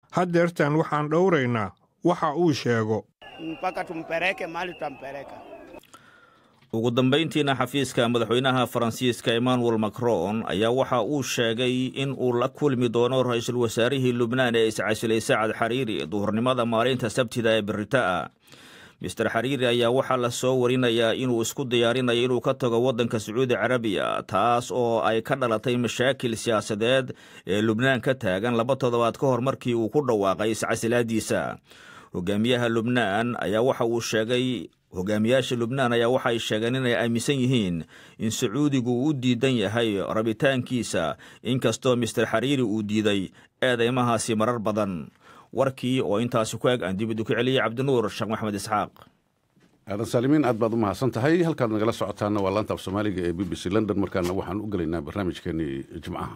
haddeertan waxaan dhowraynaa waxa uu sheego mpaka tumpeleke mahali tutampeleka. ugu dambayntiina xafiiska madaxweynaha faransiiska emmanuel macron ayaa waxa uu sheegay in uu la kulmi doono ra-iisul wasaarihii lubnaan ee iscasilay sacad xariiri duhurnimada maalinta sabtida ee berita'a mister xariiri ayaa waxaa la soo warinayaa inuu isku diyaarinayo inuu ka tago waddanka sacuudi carabiya taas oo ay ka dhalatay mashaakil siyaasadeed ee lubnaan ka taagan laba toddobaad ka hor markii uu ku dhawaaqay iscasilaadiisa hogaamiyaha lubnaan ayaa waxa uu sheegay hogaamiyaasha lubnaan ayaa waxay sheegeen inay aaminsan yihiin in sacuudigu uu u diidan yahay rabitaankiisa inkastoo mister xariiri uu diiday eedeymahaasi marar badan warkii oo intaasi ku eg aan dib idu ku celiyey cabdinuur sheekh maxamed isxaaq aadan saalimiin aad baad u mahadsan tahay halkaad nagala socotaana waa laanta af soomaaliga ee b b c london markaana waxaan u gelaynaa barnaamijkeenii jimcaha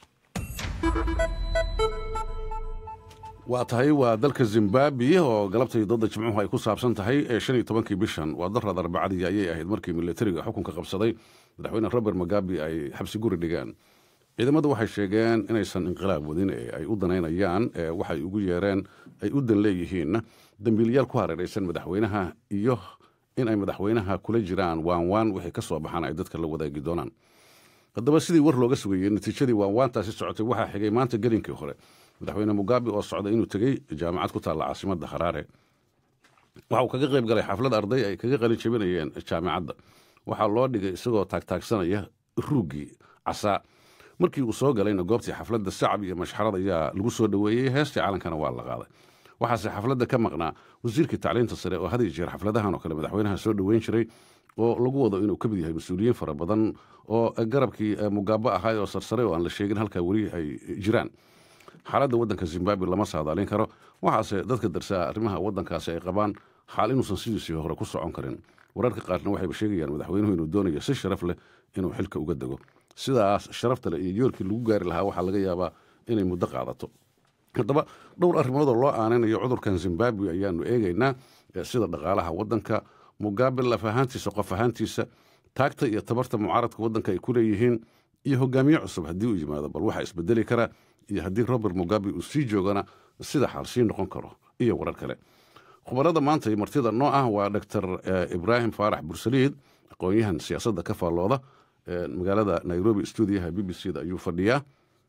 waa tahay waa dalka zimbabwe oo galabtai dooda jimcuhu ay ku saabsan tahay ee shan iyo tobankii bishan waa darad arbacadii ayay ahayd markii militariga xukunka qabsaday madaxweyne robert mugabe ay xabsi guri dhigeen ciidamadu waxay sheegeen inaysan inqilaab wadin ee ay u danaynayaan waxay ugu yeereen ay u dan leeyihiin dambiilyaal ku hareeraysan madaxweynaha iyo in ay madaxweynaha kula jiraan waanwaan wixii ka soo baxaan ay dadka la wadaagi doonaan haddaba sidii war looga sugayey natiijadii waanwaantaasi socotay waxaa xigay maanta gelinkii hore madaxweyne mugabe oo socday inuu tegey jaamacad ku taalla caasimada haraare waxa uu kaga qayb galay xaflad arday ay kaga qalin jabinayeen jaamacadda waxaa loo dhigay isagoo taagtaagsanaya ruuggii casaa markii uu soo galayna goobtii xafladda sacab iyo mashxarad ayaa lagu soo dhoweeyey heestii calankana waa la qaaday waxaase xafladda ka maqnaa wasiirkii tacliinta sare oo had iyo jeer xafladahan oo kale madaxweynaha soo dhoweyn jiray oo lagu wado inuu ka mid yahay mas-uuliyiin fara badan oo garabkii mugaabo ahaay oo sarsare oo aan la sheegin halkaa weli ay jiraan xaaladda waddanka zimbabwe lama saadaalin karo waxaase dadka darsaa arrimaha waddankaasi ay qabaan xaal inuusan sidiisii hore ku socon karin wararka qaarna waxayba sheegayaan madaxweynuhu inuu doonayo si sharaf leh inuu xilka uga dego sidaas sharafta leh iyo yoolkii lagu gaari lahaa waxaa laga yaabaa inay muddo qaadato haddaba dhowr arrimoodoo loo aanaynayo cudurkan zimbabwe ayaanu eegaynaa sida dhaqaalaha waddanka mugabe laf ahaantiisa qof ahaantiisa taagta iyo tabarta mucaaradka waddanka ay ku leeyihiin iyo hogaamiye cusub haddii uu yimaado bal waxaa isbedeli kara iyo haddii robert mugabe uu sii joogana sida xaal sii noqon karo iyo warar kale khubarada maanta martida noo ah waa doctor ibraahim faarax bursaliid aqoon-yahan siyaasadda ka faallooda magaalada nairobi stuudiyaha b b c da ayuu fadhiyaa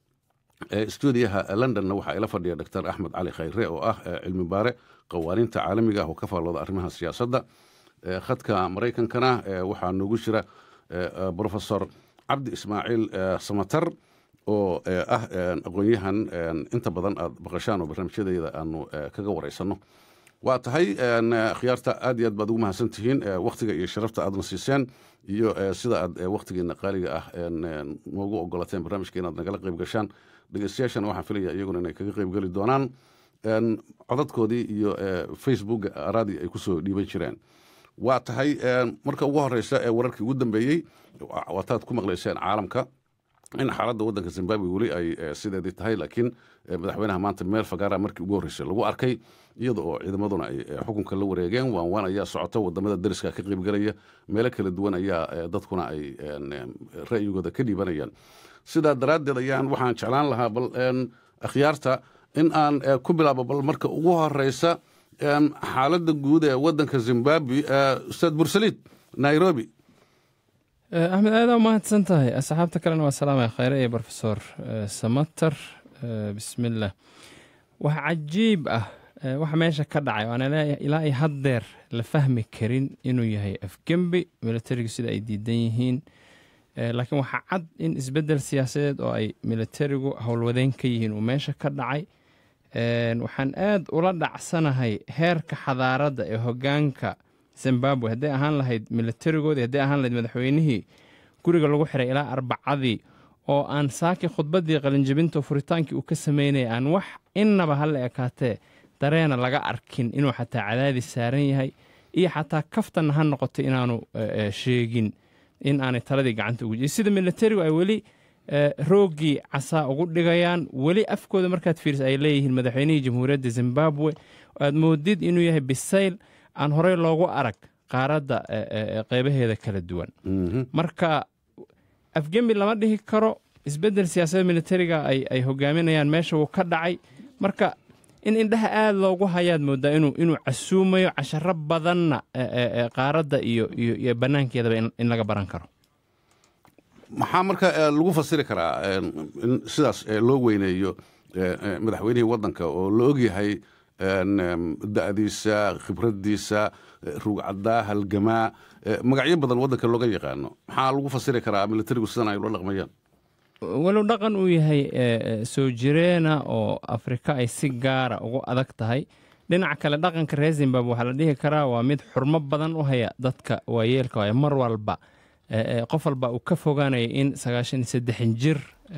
stuudiyaha londonna waxaa ila fadhiya doctor axmed cali khayre oo ah cilmi baare qawaaniinta caalamiga ah oo ka faallooda arrimaha siyaasadda khadka maraykankana waxaa noogu jira profesor cabdi ismaaciil samatar oo ah aqoon-yahan inta badan aad baqashaan oo barnaamijyadeeda aanu kaga wareysanno waa tahay khiyaarta aad iyo aad baad ugu mahadsan tihiin wakhtiga iyo sharafta aadna siiseen iyo sida aad wakhtigeena qaaliga ah noogu ogolateen barnaamijka inaad nagala qayb gashaan dhegeystayaashana waxaan filaya iyaguna inay kaga qayb geli doonaan codadkoodii iyo facebook araadii ay kusoo dhiiban jireen waa tahay marka ugu horeysa ee wararkii ugu dambeeyey waataad ku maqlayseen caalamka in xaaladda waddanka zimbabwe weli ay sideedii tahay laakiin madaxweynaha maanta meel fagaara markii ugu horreysay lagu arkay iyada oo ciidamaduna ay xukunka la wareegeen waan waan ayaa socota wadamada dariska ka qaybgelaya meelo kala duwan ayaa dadkuna ay ra'yigooda ka dhiibanayaan sidaa daraaddeed ayaan waxaan jeclaan lahaa bal akhyaarta in aan ku bilaabo bal marka ugu horeysa xaaladda guud ee waddanka zimbabwe ustaad bursaliid nairobi axmed aada u mahadsan tahay asxaabta kalena waa salaamaya khayre iyo brofesor samater bismillah wax cajiib ah waxa meesha ka dhacay waana ilaa ay haddeer la fahmi karin inuu yahay afgembi militarigu sida ay diidan yihiin laakiin waxaa cad in isbeddel siyaasadeed oo ay militarigu howlwadeen ka yihiin uu meesha ka dhacay waxaan aad ula dhacsanahay heerka xadaaradda ee hogaanka zimbabwe hadday ahaan lahayd militarigoodii hadday ahaan lahayd madaxweynihii guriga lagu xiray ilaa arbacadii oo aan saaki khudbaddii qalinjabinta furitaankii uu ka sameynaya aan wax innaba hala ekaatee dareena laga arkin inuu xataa cadaadis saaran yahay iyo xataa kaftanna ha noqotay inaanu sheegin in aanay taladii gacanta ugu jirin sida militarigu ay weli rooggii casaa ugu dhigayaan weli afkooda markaad fiiris ay leeyihiin madaxweynihii jamhuuriyadda zimbabwe aad moodid inuu yahay bisayl aan horey loogu arag qaaradda qeybaheeda kala duwan marka afgembi lama dhihi karo isbeddel siyaasadda militariga ay hogaaminayaan meesha wuu ka dhacay marka in indhaha aada loogu hayaad moodaa inuu inuu casuumayo casharo badanna qaaradda iyo iyo iyo bannaankeedaba in laga baran karo maxaa marka lagu fasiri karaa in sidaas loo weyneeyo madaxweynihii waddanka oo la ogyahay da'diisa khibraddiisa rugcaddaa halgamaa magacyo badan waddanka looga yaqaano maxaa lagu fasiri karaa militarigu sidan ay ula dhaqmayaan walow dhaqan uu yahay soo jireena oo afrika ay si gaara ugu adag tahay dhinaca kale dhaqanka reer zimbabwe waxaa la dhihi karaa waa mid xurmo badan u haya dadka waayeelka waay mar walba qof walba uu ka fogaanaya in sagaashan iyo saddexan jir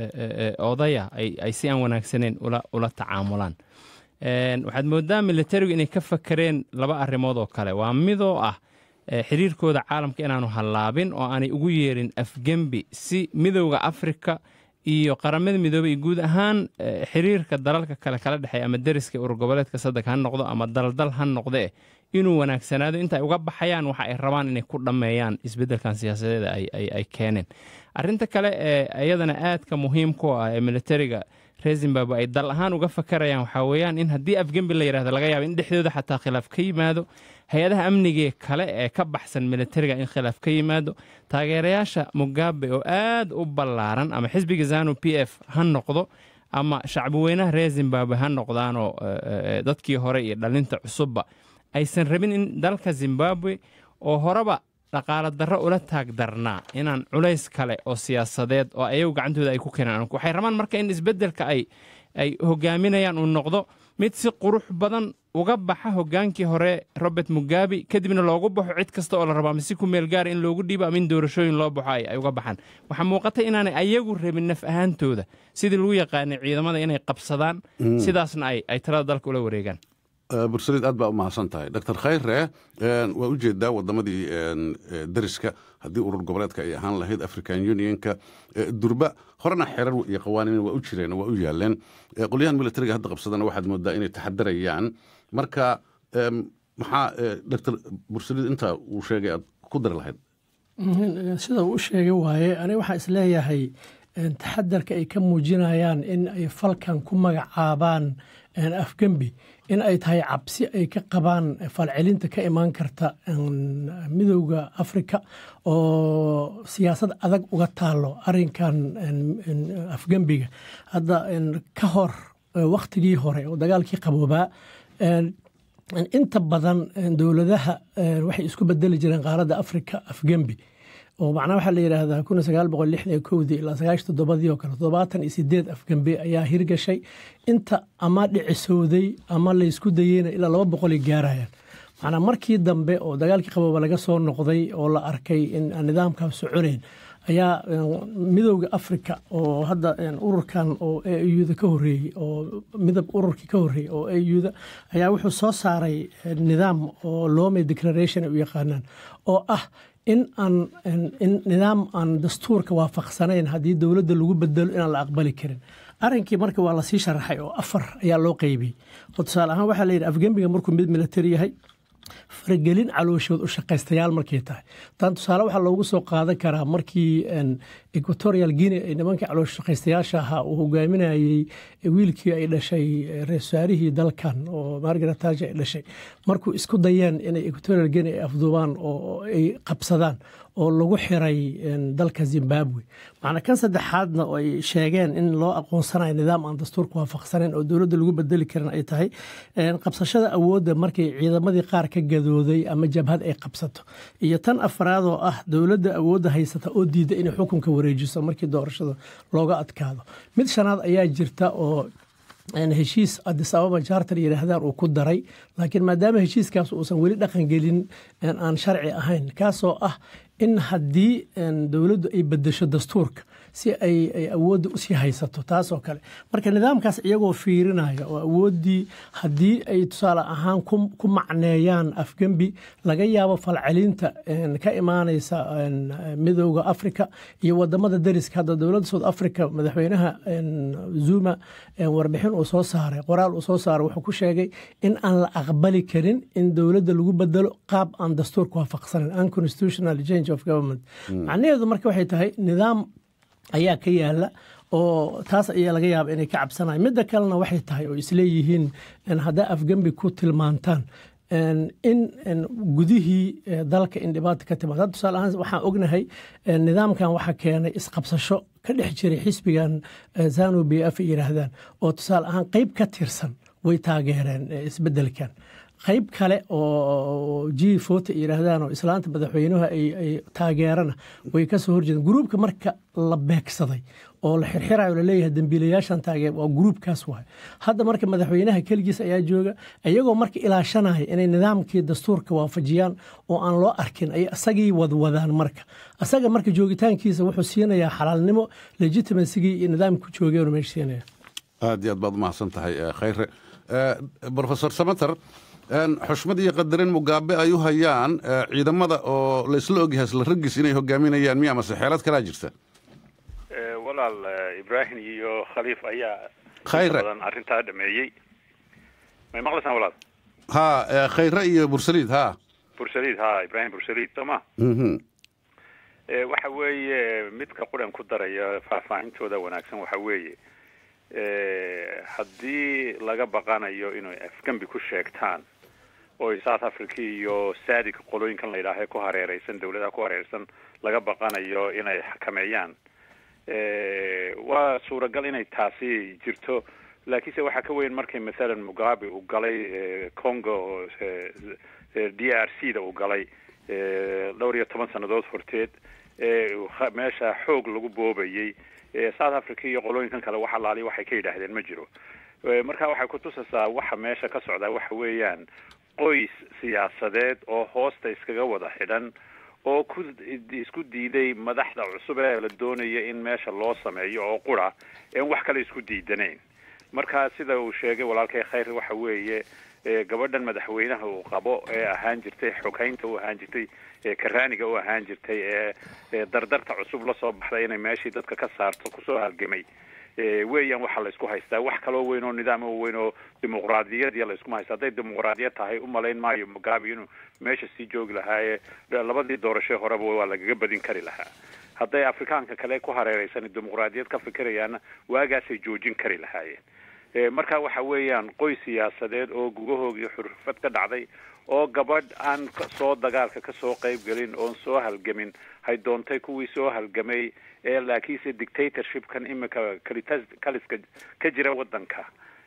odaya ay si aan wanaagsaneyn ula tacaamulaan waxaad moodaa militarigu inay ka fakereen laba arrimood oo kale waa midoo ah xiriirkooda caalamka inaanu hallaabin oo aanay ugu yeerin afgembi si midowda afrika iyo qaramada midoobey iyo guud ahaan xiriirka dalalka kale kala dhexeeya ama deriska urur goboleedka saddex ha noqdo ama daldal ha noqdee inuu wanaagsanaado inta ay uga baxayaan waxa ay rabaan inay ku dhammeeyaan isbeddelkan siyaasadeeda ay keeneen arrinta kale ee iyadana aadka muhiimku ah ee militariga reer zimbabwe ay dal ahaan uga fakarayaan waxaa weeyaan in haddii afgembi la yidhahdo laga yaabo in dhexdooda xataa khilaaf ka yimaado hay-adaha amnigee kale ee ka baxsan militariga in khilaaf ka yimaado taageerayaasha mugabe oo aad u ballaaran ama xisbiga zanu p f ha noqdo ama shacbiweynaha reer zimbabwe ha noqdaanoo dadkii hore iyo dhalinta cusubba aysan rabin in dalka zimbabwe oo horeba dhaqaalo darro ula taag darnaa inaan culays kale oo siyaasadeed oo ayagu gacantooda ay ku keenaan waxay rabaan marka in isbeddelka ay ay hogaaminayaan uu noqdo mid si qurux badan uga baxa hogaankii hore robert mugabe kadibna loogu baxo cid kasta oo la rabo ama si ku meel gaara in loogu dhiibo ama in doorashooyin loo baxo ay uga baxaan waxaa muuqata inaanay ayagu rabin naf ahaantooda sidii lagu yaqaanay ciidamada inay qabsadaan sidaasna ay talada dalka ula wareegaan bursaliid aad baa u mahadsan tahay doctor khayre waa u jeedaa waddamadii dariska haddii urur goboleedka ay ahaan lahayd african unionka durba horena xerar iyo qawaaniin waa u jireen waa u yaaleen qolyahan militariga hadda qabsadana waxaad moodaa inay taxadarayaan marka maxaa doctor bursaliid intaa uu sheegay aad ku dari lahayd sida uu u sheegay waaye aniga waxaan isleeyahay taxadarka ay ka muujinayaan in ay falkan ku magacaabaan afgembi in ay tahay cabsi ay ka qabaan falcelinta ka imaan karta midowda afrika oo siyaasad adag uga taalo arinkan afgembiga hadda ka hor wakhtigii hore oo dagaalkii qaboobaa inta badan dowladaha waxay isku bedeli jireen qaaradda afrika afgembi oo macnaha waxaa la yidhaahdaa kun sagaal boqol lixdan iyo kowdii ilaa sagaashan toddobadii oo kale toddobaatan iyo sideed afgembe ayaa hirgashay inta ama dhicisowday ama laysku dayeyna ilaa laba boqol ay gaarayaan macnaa markii dambe oo dagaalkii qabooba laga soo noqday oo la arkay in aan nidaamkaas soconayn ayaa midowda africa oo hadda ururkan oo auda ka horeeyey oo midab ururkii ka horeeyey oo auda ayaa wuxuu soo saaray nidaam oo loome declaration ay u yaqaanaan oo ah in aan in nidaam aan dastuurka waafaqsanayn haddii dowladda lagu bedelo inaan la aqbali karin arrinkii marka waa lasii sharaxay oo afar ayaa loo qeybiyey oo tusaale ahaan waxaa layidhi afgembiga markuu mid militari yahay faragelin calooshood u shaqaystayaal markay tahay taan tusaale waxaa loogu soo qaadan karaa markii equatorial guinea ay nimankii caloosh shaqaystayaasha ahaa uu hogaaminayey wiilkii ay dhashay reersaarihii dalkan oo margaret taja ay dhashay markuu isku dayeen inay equatorial guinea ay afduubaan oo ay qabsadaan oo lagu xiray dalka zimbabwe macnaa kan saddexaadna oo ay sheegeen in loo aqoonsanayo nidaam aan dastuurka waafaqsanayn oo dowladda lagu bedeli karin ay tahay qabsashada awoodda markay ciidamadii qaar ka gadooday ama jabhad ay qabsato iyo tan afraad oo ah dowladda awoodda haysata oo diida inay xukunka wareejiso markii doorashada looga adkaado mid shanaad ayaa jirta oo heshiis adis ababa jartar yidhaahdaan uu ku daray laakiin maadaama heshiiskaas uusan weli dhaqan gelin aan sharci ahayn kaasoo ah in haddii dowladdu ay bedesho dastuurka si ay awoodda usii haysato taasoo kale marka nidaamkaas iyagoo fiirinaya oo awooddii haddii ay tusaale ahaan ku macneeyaan afgembi laga yaabo falcelinta ka imaanaysa midowda africa iyo wadamada dariska hadda dowladda south africa madaxweynaha zuma warbixin uu soo saaray qoraal uu soo saaray wuxuu ku sheegay in aan la aqbali karin in dowladda lagu bedelo qaab aan dastuurka waafaqsanan unconstitutional change of government macnaheedu marka waxay tahay nidaam ayaa ka yaala oo taas ayaa laga yaaba inay ka cabsanayan midda kalena waxay tahay oo isleeyihiin haddaa afgembi ku tilmaantaan in gudihii dalka in dhibaata ka timaad hadda tusaale ahaan waxaan ognahay nidaamkan waxaa keenay isqabsasho ka dhex jiray xisbigan zanu b f ay yidhaahdaan oo tusaale ahaan qeyb ka tirsan way taageereen isbedelkan qayb kale oo g fota yidhaahdaan oo islaanta madaxweynuhu ay taageerana way ka soo horjeedeen gruubka marka la beegsaday oo la xirxirayo laleeyahay dembiilayaashan taageer waa gruubkaas waay hadda marka madaxweynaha keligiis ayaa jooga iyagoo marka ilaashanaya inay nidaamkii dastuurka waafajiyaan oo aan loo arkin ay isagii wadwadaan marka isaga marka joogitaankiisa wuxuu siinayaa xalaalnimo legitimasigii iyo nidaamku joogeen meesha siinaya aad iyo aad baad umahadsan tahay khayre brofesor samater xushmad iyo qadarin mugaabe ay u hayaan ciidamada oo laysla ogyahay isla raggiis inay hogaaminayaan miya mase xeelad kalaa jirta walaal ibrahim iyo khaliif ayaa khayre badan arrintaa dhameeyey may maqlaysaan walaal ha khayre iyo bursaliid ha bursaliid ha ibrahim bursaliid soo ma waxa weeye midka quran ku daraya faahfaahintooda wanaagsan waxa weeye haddii laga baqanayo inay afgembi ku sheegtaan oo south africa iyo sadig qolooyinkan la yidhaaha ku hareereysan dawladaha ku hareereysan laga baqanayo inay xakameeyaan waa suuragal inay taasi jirto laakiinse waxaa ka weyn markay mathalan mugabe uu galay congo d r c da uu galay dhowr iyo toban sannadood horteed meesha xoog lagu boobayey south africa iyo qolooyinkan kale wax alaaliya waxay ka yidhaahdeen ma jiro marka waxay kutusaysaa waxa meesha ka socdaa waxa weeyaan qoys siyaasadeed oo hoosta iskaga wada xidhan oo ku isku diiday madaxda cusub ee la doonaya in meesha loo sameeyo oo qura een wax kale isku diidanayn marka sida uu sheegay walaalkay khayr waxa weeye gabadhan madaxweynaha uu qabo ee ahaan jirtay xogeynta u ahaan jirtay karaaniga u ahaan jirtay ee dardarta cusub la soo baxday inay meeshii dadka ka saarto kusoo halgamay weeyaan waxaa laysku haystaa wax kaloo weyn oo nidaam oo weyn oo dimuqraadiyadiya layskuma haysta hadday dimuqraadiyad tahay umalayn maayo mugabe inuu meesha sii joogi lahaaye labadii doorasho horeba waa lagaga badin kari lahaa hadday afrikaanka kale ku hareereysan dimuqraadiyad ka fikirayaanna waagaasay joojin kari lahaayeen marka waxa weeyaan qoys siyaasadeed oo gugahoogii xurfad ka dhacday oo gabadh aan soo dagaalka kasoo qayb gelin oon soo halgamin hay doontay kuwii soo halgamay ee laakiinse dictatorshipkan imika kaliska ka jira wadanka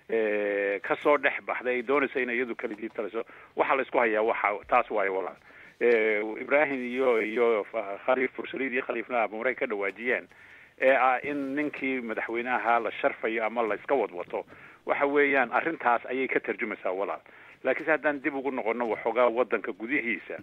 kasoo dhex baxday ay doonaysa in iyadu kaligii taliso waxaa laysku hayaa waxa taas waayo walaal ibrahim iyo iyo khaliif fursaliid iyo khaliifna abuuray ka dhawaajiyeen ee ah in ninkii madaxweynaha la sharfayo ama la iska wadwato waxa weeyaan arrintaas ayay ka tarjumaysaa walaal laakiinse haddaan dib ugu noqono waxoogaa wadanka gudihiisa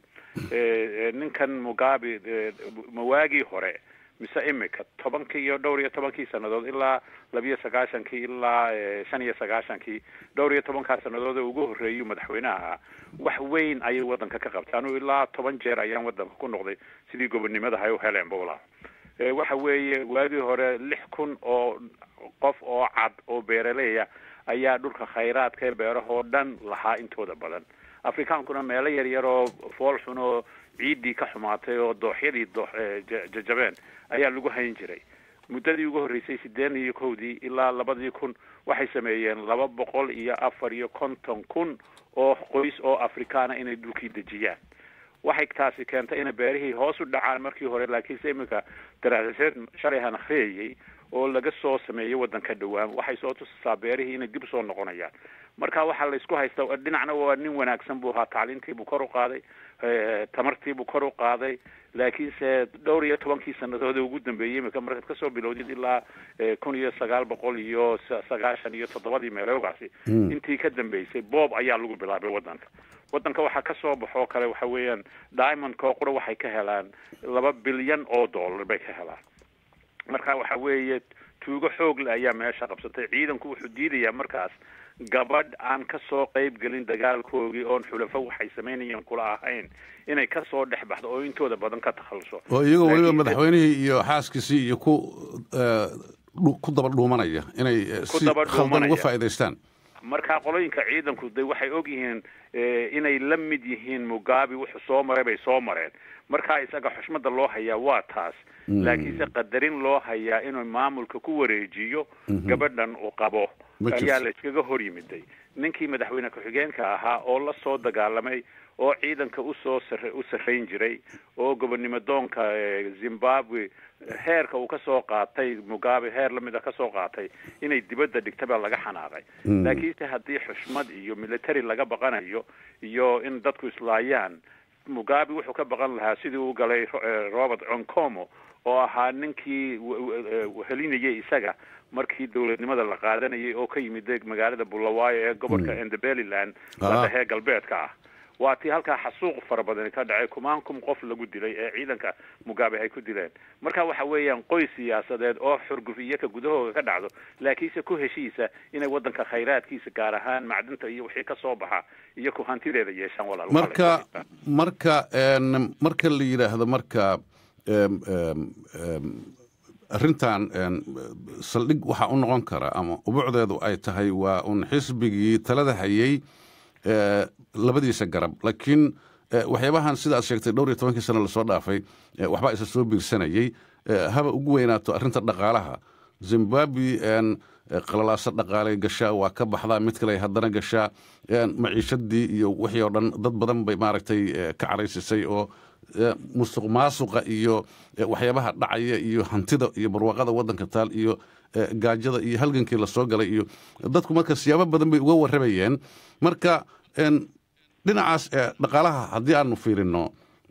ninkan mugabe mawaagii hore mise imika tobankii iyo dhowr iyo tobankii sannadood ilaa labiyo sagaashankii ilaa shan iyo sagaashankii dhowr iyo tobankaa sannadood ee ugu horreeyay madaxweynaha ahaa wax weyn ayay wadanka ka qabtay anu ilaa toban jeer ayaan wadanka ku noqday sidii gobonnimada hay u heleenba walaa waxa weeye waagii hore lix kun oo qof oo cad oo beeraleya ayaa dhulka khayraadka ee beerahoo dhan lahaa intooda badan afrikaankuna meelo yar yar oo fool xun oo ciiddii ka xumaatay oo dooxyadii doo jajabeen ayaa lagu hayn jiray muddadii ugu horreysay siddeetan iyo kowdii ilaa labadii kun waxay sameeyeen laba boqol iyo afar iyo konton kun oo qoys oo afrikaana inay dhulkii dejiyaan waxay taasi keentay inay beerihii hoos u dhacaan markii hore laakiinse iminka daraasaseed shalayhan akhriyayay oo laga soo sameeyey waddanka dhowaan waxay soo tusasaa beerihii inay dib soo noqonayaan marka waxaa laysku haystaa dhinacna waa nin wanaagsan buu ahaa tacliintiibuu kor u qaaday tamartiibuu kor u qaaday laakiinse dhowr iyo tobankii sanadood ee ugu dambeeyey imika markaad kasoo bilowdid ilaa kun iyo sagaal boqol iyo sagaashan iyo toddobadii meeloogaasi intii ka dambeysay boob ayaa lagu bilaabay waddanka waddanka waxaa ka soo baxoo kale waxa weeyaan diamondkoo qura waxay ka helaan laba bilyan oo dollar bay ka helaan marka waxa weeye tuugo xoogle ayaa meesha qabsatay ciidanku wuxuu diidayaa markaas gabadh aan ka soo qayb gelin dagaalkoogii oon xulafo waxay samaynayeen kula ahayn inay ka soo dhex baxdo oo intooda badan ka takhaluso oo iyagoo weliba madaxweynihii iyo xaaskiisii iyo ku ku daba dhuumanaya inay si khaldan uga faa'idaystaan marka qolooyinka ciidanku de waxay og yihiin inay la mid yihiin mugabe wuxuu soo maray bay soo mareen markaa isaga xushmada loo hayaa waa taas laakiinse qadarin loo hayaa inuu maamulka ku wareejiyo gabadhan uu qabo ayaa la iskaga hor yimiday ninkii madaxweyne ku-xigeenka ahaa oo la soo dagaalamay oo ciidanka usoo sar u sarrayn jiray oo gobonnimo doonka zimbabwe heerka uu kasoo qaatay mugabe heer lamid a kasoo qaatay inay dibadda dhigta baa laga xanaaqay laakiinse haddii xushmad iyo military laga baqanayo iyo in dadku islaayaan mugabe wuxuu ka baqan lahaa sidii uu galay robert oncomo oo ahaa ninkii helinayay isaga markii dowladnimada la qaadanayay oo ka yimid magaalada bulawayo ee gobolka endebeliland ladhahee galbeedka ah waa tii halkaa xasuuq fara badani ka dhacay kumaan kum qof lagu dilay ee ciidanka mugabe ay ku dileen marka waxa weeyaan qoys siyaasadeed oo xurgufiyo ka gudahooda ka dhacdo laakiinse ku heshiisa inay waddanka khayraadkiisa gaar ahaan macdinta iyo wixii ka soo baxa iyo ku hantideeda yeeshaan walaal marka marka marka la yidhaahdo marka arrintan saldhig waxaa u noqon kara ama ubucdeedu ay tahay waa un xisbigii talada hayay labadiisa garab laakiin waxyaabahan sida aad sheegtay dhowr iyo tobankii sano lasoo dhaafay waxbaa isa soo biirsanayey haba ugu weynaato arrinta dhaqaalaha zimbabwe qalalaaso dhaqaalay gashaa waa ka baxdaa mid kale haddana gashaa maciishadii iyo wixii oo dhan dad badan bay maaragtay ka caraysisay oo musuq maasuqa iyo waxyaabaha dhacaya iyo hantida iyo barwaaqada waddanka taal iyo gaajada iyo halgankii lasoo galay iyo dadku marka siyaabo badan bay uga warramayeen marka dhinacaas dhaqaalaha haddii aanu fiirino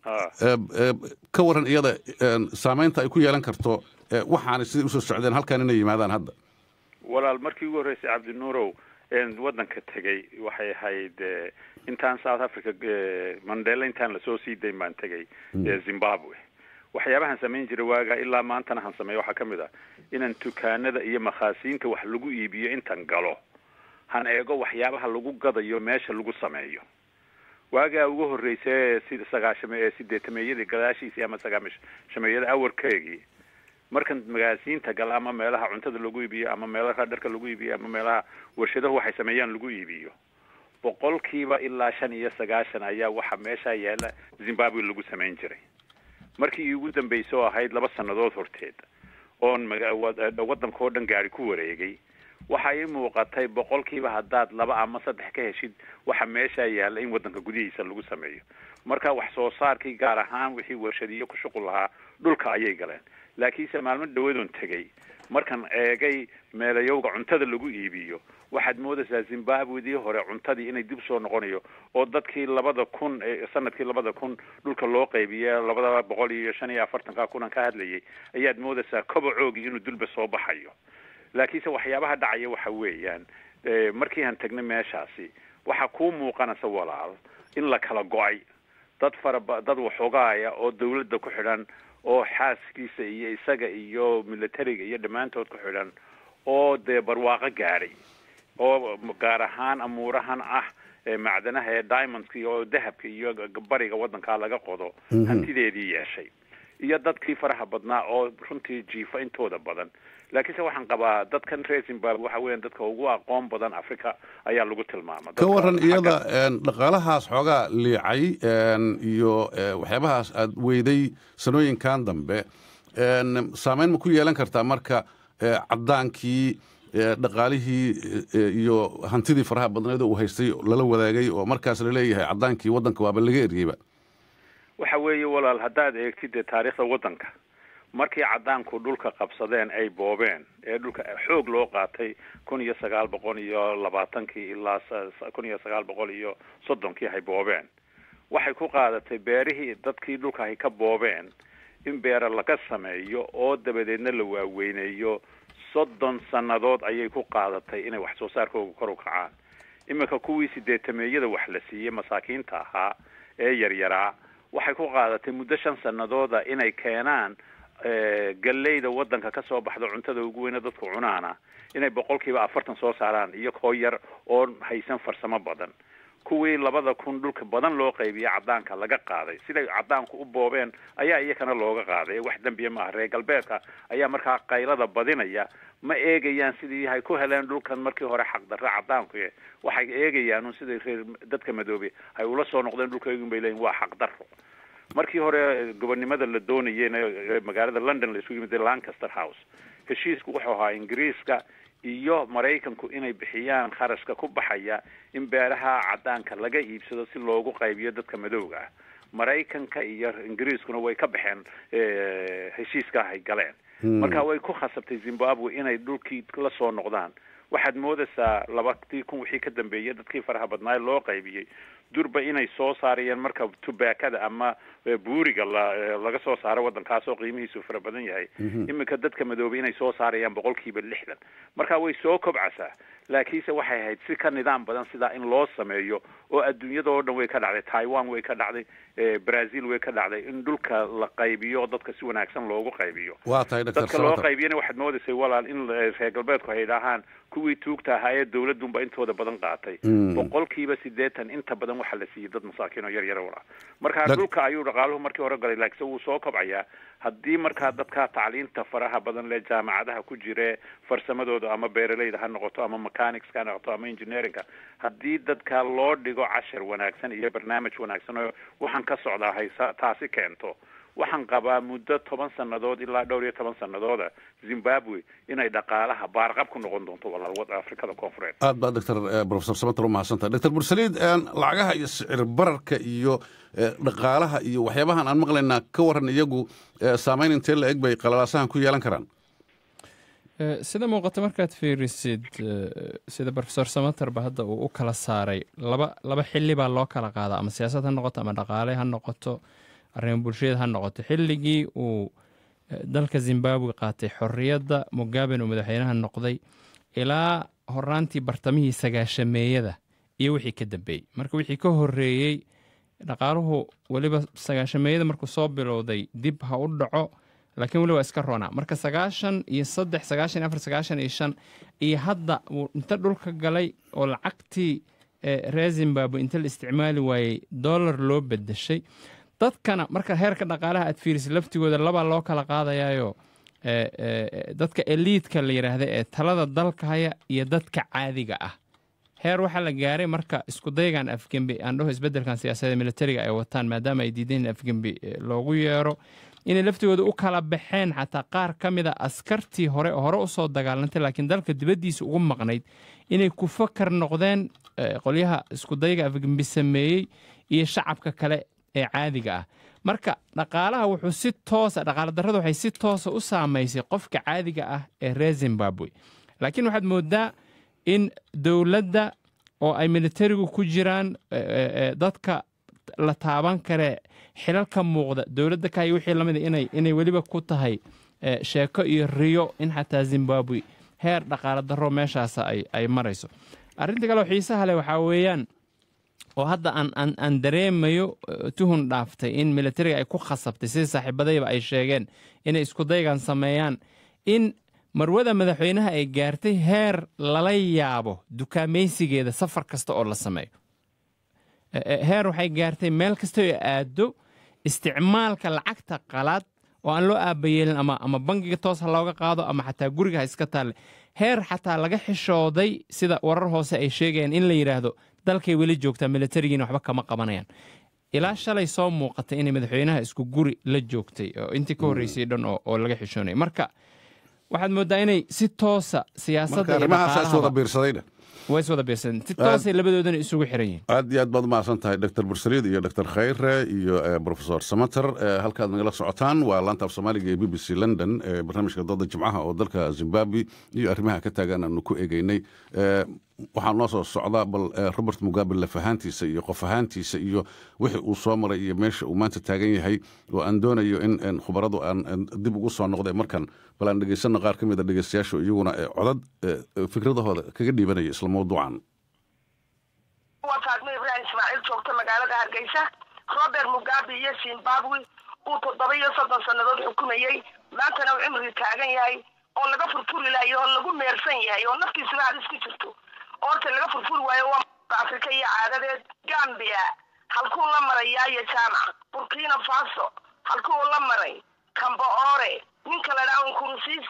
ka waran iyada saamaynta ay ku yeelan karto waxaanay siday usoo socdeen halkaan inay yimaadaan hadda walaal markii ugu horreysay cabdinuurow waddanka tegey waxay ahayd intaan south africa mandela intaan lasoo sii dayn baan tegay zimbabwe waxyaabahan samayn jiray waagaa ilaa maantana han sameeyo waxaa ka mid ah inaan dukaanada iyo makhaasiinta wax lagu iibiyo intan galo han eego waxyaabaha lagu gadayo meesha lagu sameeyo waagaa ugu horreysay sida sagaashame ee sideetameeyadii gadaashiisii ama sagaamashameeyada awarkeegii markan magaasiinta gala ama meelaha cuntada lagu iibiyo ama meelaha dharka lagu iibiyo ama meelaha warshadahu waxay sameeyaan lagu iibiyo boqolkiiba ilaa shan iyo sagaashan ayaa waxa meesha yaala zimbabwe lagu samayn jiray markii ugu dambaysa oo ahayd laba sannadood horteed oon waddanka oo dhan gaari ku wareegay waxa ii muuqatay boqolkiiba haddaad laba ama saddex ka heshid waxa meesha yaalla in waddanka gudihiisa lagu sameeyo marka wax soo saarkii gaar ahaan wixii warshadiyo ku shuqul lahaa dhulka ayay galeen laakiinse maalmo dhawadoon tegey markan eegay meelayowga cuntada lagu iibiyo waxaad moodaysaa zimbabwedii hore cuntadii inay dib soo noqonayo oo dadkii labada kun sanadkii labada kun dhulka loo qaybiye labada boqol iyo shan iyo afartanka kunan ka hadlayay ayaad moodaysaa kobocoogii inuu dulba soo baxayo laakiinse waxyaabaha dhacaya waxa weeyaan markii aan tagnay meeshaasi waxaa kuu muuqanaysa walaal in la kala go-ay dad faraba dad waxoogaaya oo dawladda ku xidhan oo xaaskiisa iyo isaga iyo militariga iyo dhammaantood ku xidhan oo dee barwaaqo gaadhay oo gaar ahaan amuurahan ah macdanaha ee diamondka iyo dahabka iyo bariga waddankaa laga qodo hantideedii yeeshay iyo dadkii faraha badnaa oo runtii jiifa intooda badan laakiinse waxaan qabaa dadkan reer zimbabwe waxa weeyaan dadka ugu aqoon badan africa ayaa lagu tilmaama ka waran iyada dhaqaalahaas xoogaa liicay iyo waxyaabahaas aad weyday sanooyinkan dambe saameyn ma ku yeelan kartaa marka caddaankii dhaqaalihii iyo hantidii faraha badneed uu haystay lala wadaagay oo markaas laleeyahay caddaankii waddanka waaba laga eriyeyba waxa weeye walaal haddaad eegtid dee taariikhda waddanka markii caddaanku dhulka qabsadeen ay boobeen ee dhulka xoog loo qaatay kun iyo sagaal boqol iyo labaatankii ilaa kun iyo sagaal boqol iyo soddonkii hay boobeen waxay ku qaadatay beerihii dadkii dhulka hay ka boobeen in beera laga sameeyo oo dabadeedna la waaweyneeyo soddon sannadood ayay ku qaadatay inay wax soo saarkooga kor u kacaan iminka kuwii sideetameeyada wax la siiyey masaakiinta ahaa ee yaryaraa waxay ku qaadatay muddo shan sanadooda inay keenaan galleyda waddanka ka soo baxda cuntada ugu weyne dadku cunaana inay boqolkiiba afartan soo saaraan iyo koo yar oo haysan farsamo badan kuwii labada kun dhulka badan loo qaybiye caddaanka laga qaaday siday caddaanku u boobeen ayaa iyakana looga qaaday wax dembiya maaha reer galbeedka ayaa markaa qaylada badinaya ma eegayaan sidii hay ku heleen dhulkan markii hore xaqdarre cadaanku waxay eegayaan un sidai reer dadka madoobe hay ula soo noqdeen dhulkaygun bay leeyihin waa xaqdarro markii hore gobonnimada la doonayeyna magaalada london la isugu yimid lancaster house heshiisku wuxuu ahaa ingiriiska iyo maraykanku inay bixiyaan kharashka ku baxaya in beeraha cadaanka laga iibsado si loogu qaybiyo dadka madowga ah maraykanka iyo ingiriiskuna way ka baxeen heshiiska hay galeen marka way ku khasabtay zimbabwe inay dhulkii la soo noqdaan waxaad moodaysaa labadii kun wixii ka dambeeyay dadkii faraha badnaay loo qaybiyey durba inay soo saarayeen marka tubaakada ama buuriga la laga soo saaro waddankaasoo qiimihiisu fara badan yahay iminka dadka madoobay inay soo saarayaan boqolkiiba lixdan marka way soo kobcasaa laakiinse waxay ahayd si ka nidaam badan sidaa in loo sameeyo oo adduunyada oo dhan way ka dhacday taiwan way ka dhacday brazil way ka dhacday in dhulka la qaybiyo dadka si wanaagsan loogu qaybiyo waa tahay dr dadka loo qaybiyana waxaad moodaysay walaal in reer galbeedku ay idhaahaan kuwii tuugta ahaa ee dawladunba intooda badan qaatay boqolkiiba sideetan inta badan waxaa la siiyey dad masaakiin oo yar yar wala marka dhulka ayuu dhaqaaluhu markii hore galay laakiinse wuu soo kobcayaa haddii markaa dadka tacliinta faraha badan le jaamacadaha ku jire farsamadooda ama beeraleyda ha noqoto ama mechanicska ha noqoto ama engineeringa haddii dadka loo dhigo cashar wanaagsan iyo barnaamij wanaagsan oo waxaan ka socdaa haysa taasi keento waxaan qabaa muddo toban sannadood ilaa dhowr iyo toban sannadooda zimbabwe inay dhaqaalaha baarqab ku noqon doonto walaal wada afrikada koonfureed aad baa doctor professor samater umahadsantahay doctor bursaliid lacagaha iyo sicir bararka iyo dhaqaalaha iyo waxyaabahan aan maqlaynaa ka waran iyagu saameyn intee la eg bay qalalaasahan ku yeelan karaan sida muuqata markaad fiirisid sida profesor samaterba hadda uu u kala saaray laba laba xili baa loo kala qaadaa ama siyaasad ha noqoto ama dhaqaale ha noqoto arrimo bulshada ha noqoto xilligii uu dalka zimbabwe qaatay xorriyadda mugaben uu madaxweynaha noqday ilaa horaantii bartamihii sagaashameeyada iyo wixii ka dambeeyey marka wixii ka horreeyey dhaqaaluhu weliba sagaashameeyada markuu soo bilowday dib ha u dhaco laakiin weli waa iska roonaa marka sagaashan iyo saddex sagaashan iyo afar sagaashan iyo shan iyo hadda wuu inta dhulka galay oo lacagtii reer zimbabwe inta la isticmaali waayey dollar loo bedeshay dadkana marka heerka dhaqaalaha aad fiirisa laftigooda labaa loo kala qaadayaayo dadka eliidka la yidhaahda ee talada dalka haya iyo dadka caadiga ah heer waxaa la gaaray marka iskudaygan afgembi aan dhaho isbedelkan siyaasadda militariga ay wataan maadaama ay diideen in afgembi loogu yeero inay laftigooda u kala baxeen xataa qaar ka mida askartii hore hore usoo dagaalantay laakiin dalka dibaddiisa ugu maqnayd inay ku fakar noqdeen qolyaha iskudayga afgembi sameeyey iyo shacabka kale ee caadiga ah marka dhaqaalaha wuxuu si toosa dhaqaala darrada waxay si toosa u saamaysay qofka caadiga ah ee reer zimbabwe laakiin waxaad moodaa in dowladda oo ay militarigu ku jiraan dadka la taaban kare xilal ka muuqda dowladda kayo wixii lamida inay inay weliba ku tahay sheeko iyo riyo in xataa zimbabwe heer dhaqaala darro meeshaasa ay ay marayso arrinta kale oo xiisaha leh waxaa weeyaan oo hadda aan aan aan dareemayo tuhun dhaaftay in militariga ay ku khasabtay sida saaxiibadayba ay sheegeen inay iskudaygan sameeyaan in marwada madaxweynaha ay gaartay heer lala yaabo dukaamaysigeeda safar kasta oo la sameeyo heer waxay gaartay meel kasta oo aado isticmaalka lacagta qalaad oo aan loo aabayeelin ama ama bangiga toos ha looga qaado ama xataa guriga ha iska taalle heer xataa laga xishooday sida warar hoose ay sheegayaan in la yidhaahdo dalkay weli joogtaa militarigiina waxba kama qabanayaan ilaa shalay soo muuqatay inay madaxweynaha isku guri la joogtay oo intii ka horreysay dhan oo laga xishoonay marka waxaad moodaa inay si toosa siyaasadda way iswada biirsadeen si toosay labadoodana isugu xiran yihiin aad iyo aad baad umahadsan tahay doctor bursaliid iyo doctor khayre iyo professor samater halkaad nagala socotaan waa laanta af soomaaliga ee b b c london barnaamijka dooda jimcaha oo dalka zimbabwe iyo arrimaha ka taagan aanu ku eegeynay waxaa noo soo socda bal robert mugabe laf ahaantiisa iyo qof ahaantiisa iyo wixii uu soo maray iyo meesha uu maanta taagan yahay oo aan doonayo in khubaradu aan dib ugu soo noqday markan bal aan dhegaysano qaar ka mida dhegeystayaasha iyaguna codad fikradahooda kaga dhiibanaya isla mawduucan waa faadmo ibraahim ismaaciil joogta magaalada hargeysa robert mugabe iyo zimbabwe uu toddoba iyo soddon sannadood xukumayey maantana uu cimrigi taagan yahay oo laga furfuri lahayo oo lagu meersan yahay oo naftiisuba halis ku jirto oorta laga furfuri waayo waa afrika iyo caadadeed gambia halkuu la maray yaayo jaamac burkina faso halkuu la maray kamboore ninka la dhaha nkurunsiisa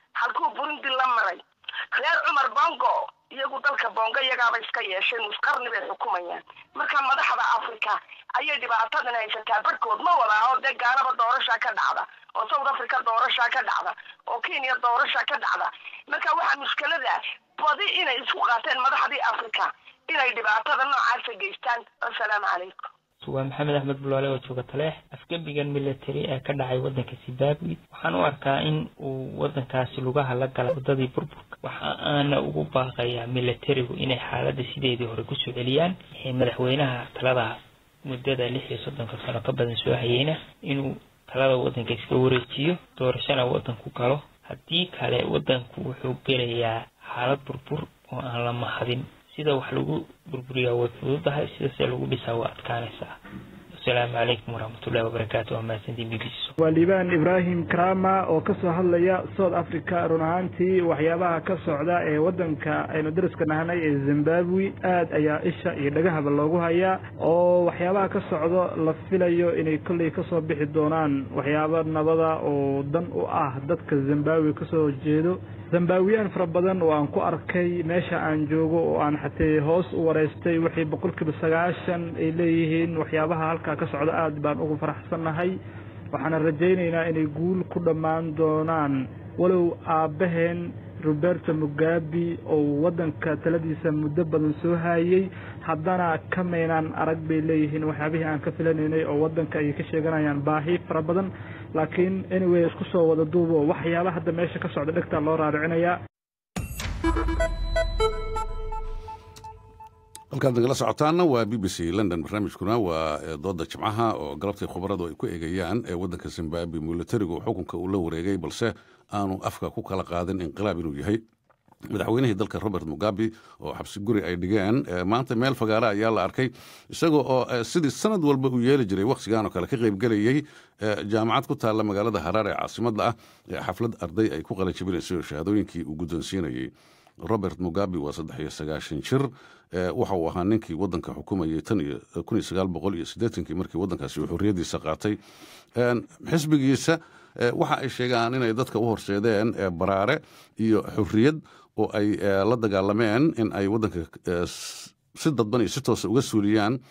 halkuu burundi la maray reer cumar bongo iyagu dalka bongo iyagaaba iska yeesheen nusqarni bay xukumayaan marka madaxda africa ayay dhibaatadan haysataa barhkood ma wadaa oo dee gaalaba doorashaa ka dhacda oo south africa doorashaa ka dhacda oo kenya doorashaa ka dhacda marka waxaa mushkilada badi inay isku qaateen madaxdii africa inay dhibaatada noocaasa geystaan assalaamu calaykum waa maxamed axmed bulaale oo jooga taleex afgembigan military ee ka dhacay waddanka zimbabwe waxaan u arkaa in uu waddankaasi lugaha la galay waddadii burburka waxa aana ugu baaqayaa militarigu inay xaaladda sideedii hore kusoo celiyaan madaxweynaha talada muddada lix iyo soddonka sano ka badan soo hayeyna inuu talada waddanka iska wareejiyo doorashana waddanku galo haddii kale waddanku wuxuu gelayaa xaalad burbur oo aan la mahadin sida wax lagu burburiyaa way fududahay sida se lagu dhisaa waa adkaanaysaa asalaamu calaykum waraxmatullahi wabarakaatu waa mahadsantiin b b c waa liibaan ibraahim karama oo kasoo hadlaya south africa run ahaantii waxyaabaha ka socda ee waddanka aynu dariska nahanay ee zimbabwe aad ayaa isha iyo dhagahaba loogu hayaa oo waxyaabaha ka socdo la filayo inay kolley kasoo bixi doonaan waxyaaba nabada oo dan u ah dadka zimbabwe kasoo jeedo zambawiyaan fara badan oo aan ku arkay meesha aan joogo oo aan xatee hoos u wareystay waxay boqolkiiba sagaashan ay leeyihiin waxyaabaha halkaa ka socda aad baan ugu faraxsannahay waxaana rajaynaynaa inay guul ku dhammaan doonaan walow aabbaheen roberto mugabi oo waddanka taladiisa muddo badan soo haayey haddana kamaynaan arag bay leeyihiin waxyaabihii aan ka filanaynay oo waddanka ay ka sheeganayaan baahi fara badan laakiin anyway isku soo wada duubo waxyaaba hadda meesha ka socda dhegtaa loo raaricinayaa halkaad nagala socotaana waa b b c london barnaamijkuna waa dooda jimcaha oo galabtii khubaradu ay ku eegayaan ee waddanka zimbabwe militarigu xukunka uu la wareegay balse aanu afka ku kala qaadin inqilaab inuu yahay madaxweynihii dalka robert mugabe oo xabsi guri ay dhigeen maanta meel fagaara ayaa la arkay isagoo oo sidii sanad walba uu yeeli jiray wakhtigan oo kale ka qaybgelayey jaamacad ku taalla magaalada haraar ee caasimadda ah xaflad arday ay ku qalanjabinayso shahaadooyinkii uu guddoonsiinayey robert mugabe waa saddex iyo sagaashan jir waxa uu ahaa ninkii waddanka xukumayay tan iyo kun iyo sagaal boqol iyo siddeetankii markii waddankaasi uu xorriyaddiisa qaatay xisbigiisa waxa ay sheegaan inay dadka u horseedeen baraare iyo xorriyad oo ay la dagaalameen in ay waddanka si dadban iyo si toosa uga suuliyaan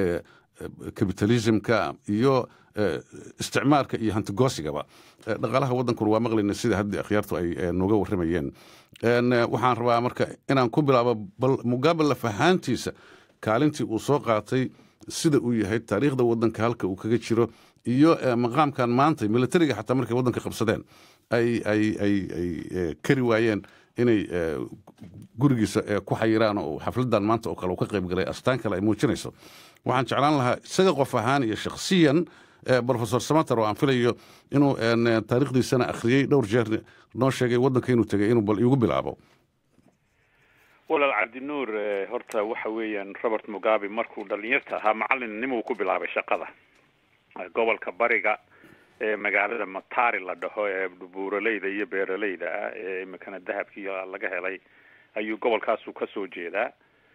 kapitalismka iyo isticmaarka iyo hantigoosigaba dhaqaalaha waddankuna waa maqlayna sida haddii akhyaartu ay nooga warramayeen waxaan rabaa marka inaan ku bilaabo bal mugabe lafahaantiisa kaalintii uu soo qaatay sida uu yahay taariikhda waddanka halka uu kaga jiro iyo maqaamkan maanta militariga xataa markay waddanka qabsadeen ay ay ay ay kari waayeen inay gurigiisa ku xayiraan oo xafladan maanta oo kale uu ka qayb galay astaan kale ay muujinayso waxaan jeclaan lahaa isaga qof ahaan iyo shakhsiyan profesor samater oo aan filayo inuu taariikhdiisana akhriyey dhowr jeer noo sheegay waddanka inuu tegay inuu bal iigu bilaabo walaal cabdinuur horta waxa weeyaan robert mugabe markuu dhalinyarta ahaa macalinnimuu ku bilaabay shaqada gobolka bariga ee magaalada matari la dhaho ee buuraleyda iyo beeraleyda ah ee imikana dahabkiiyo laga helay ayuu gobolkaasu kasoo jeedaa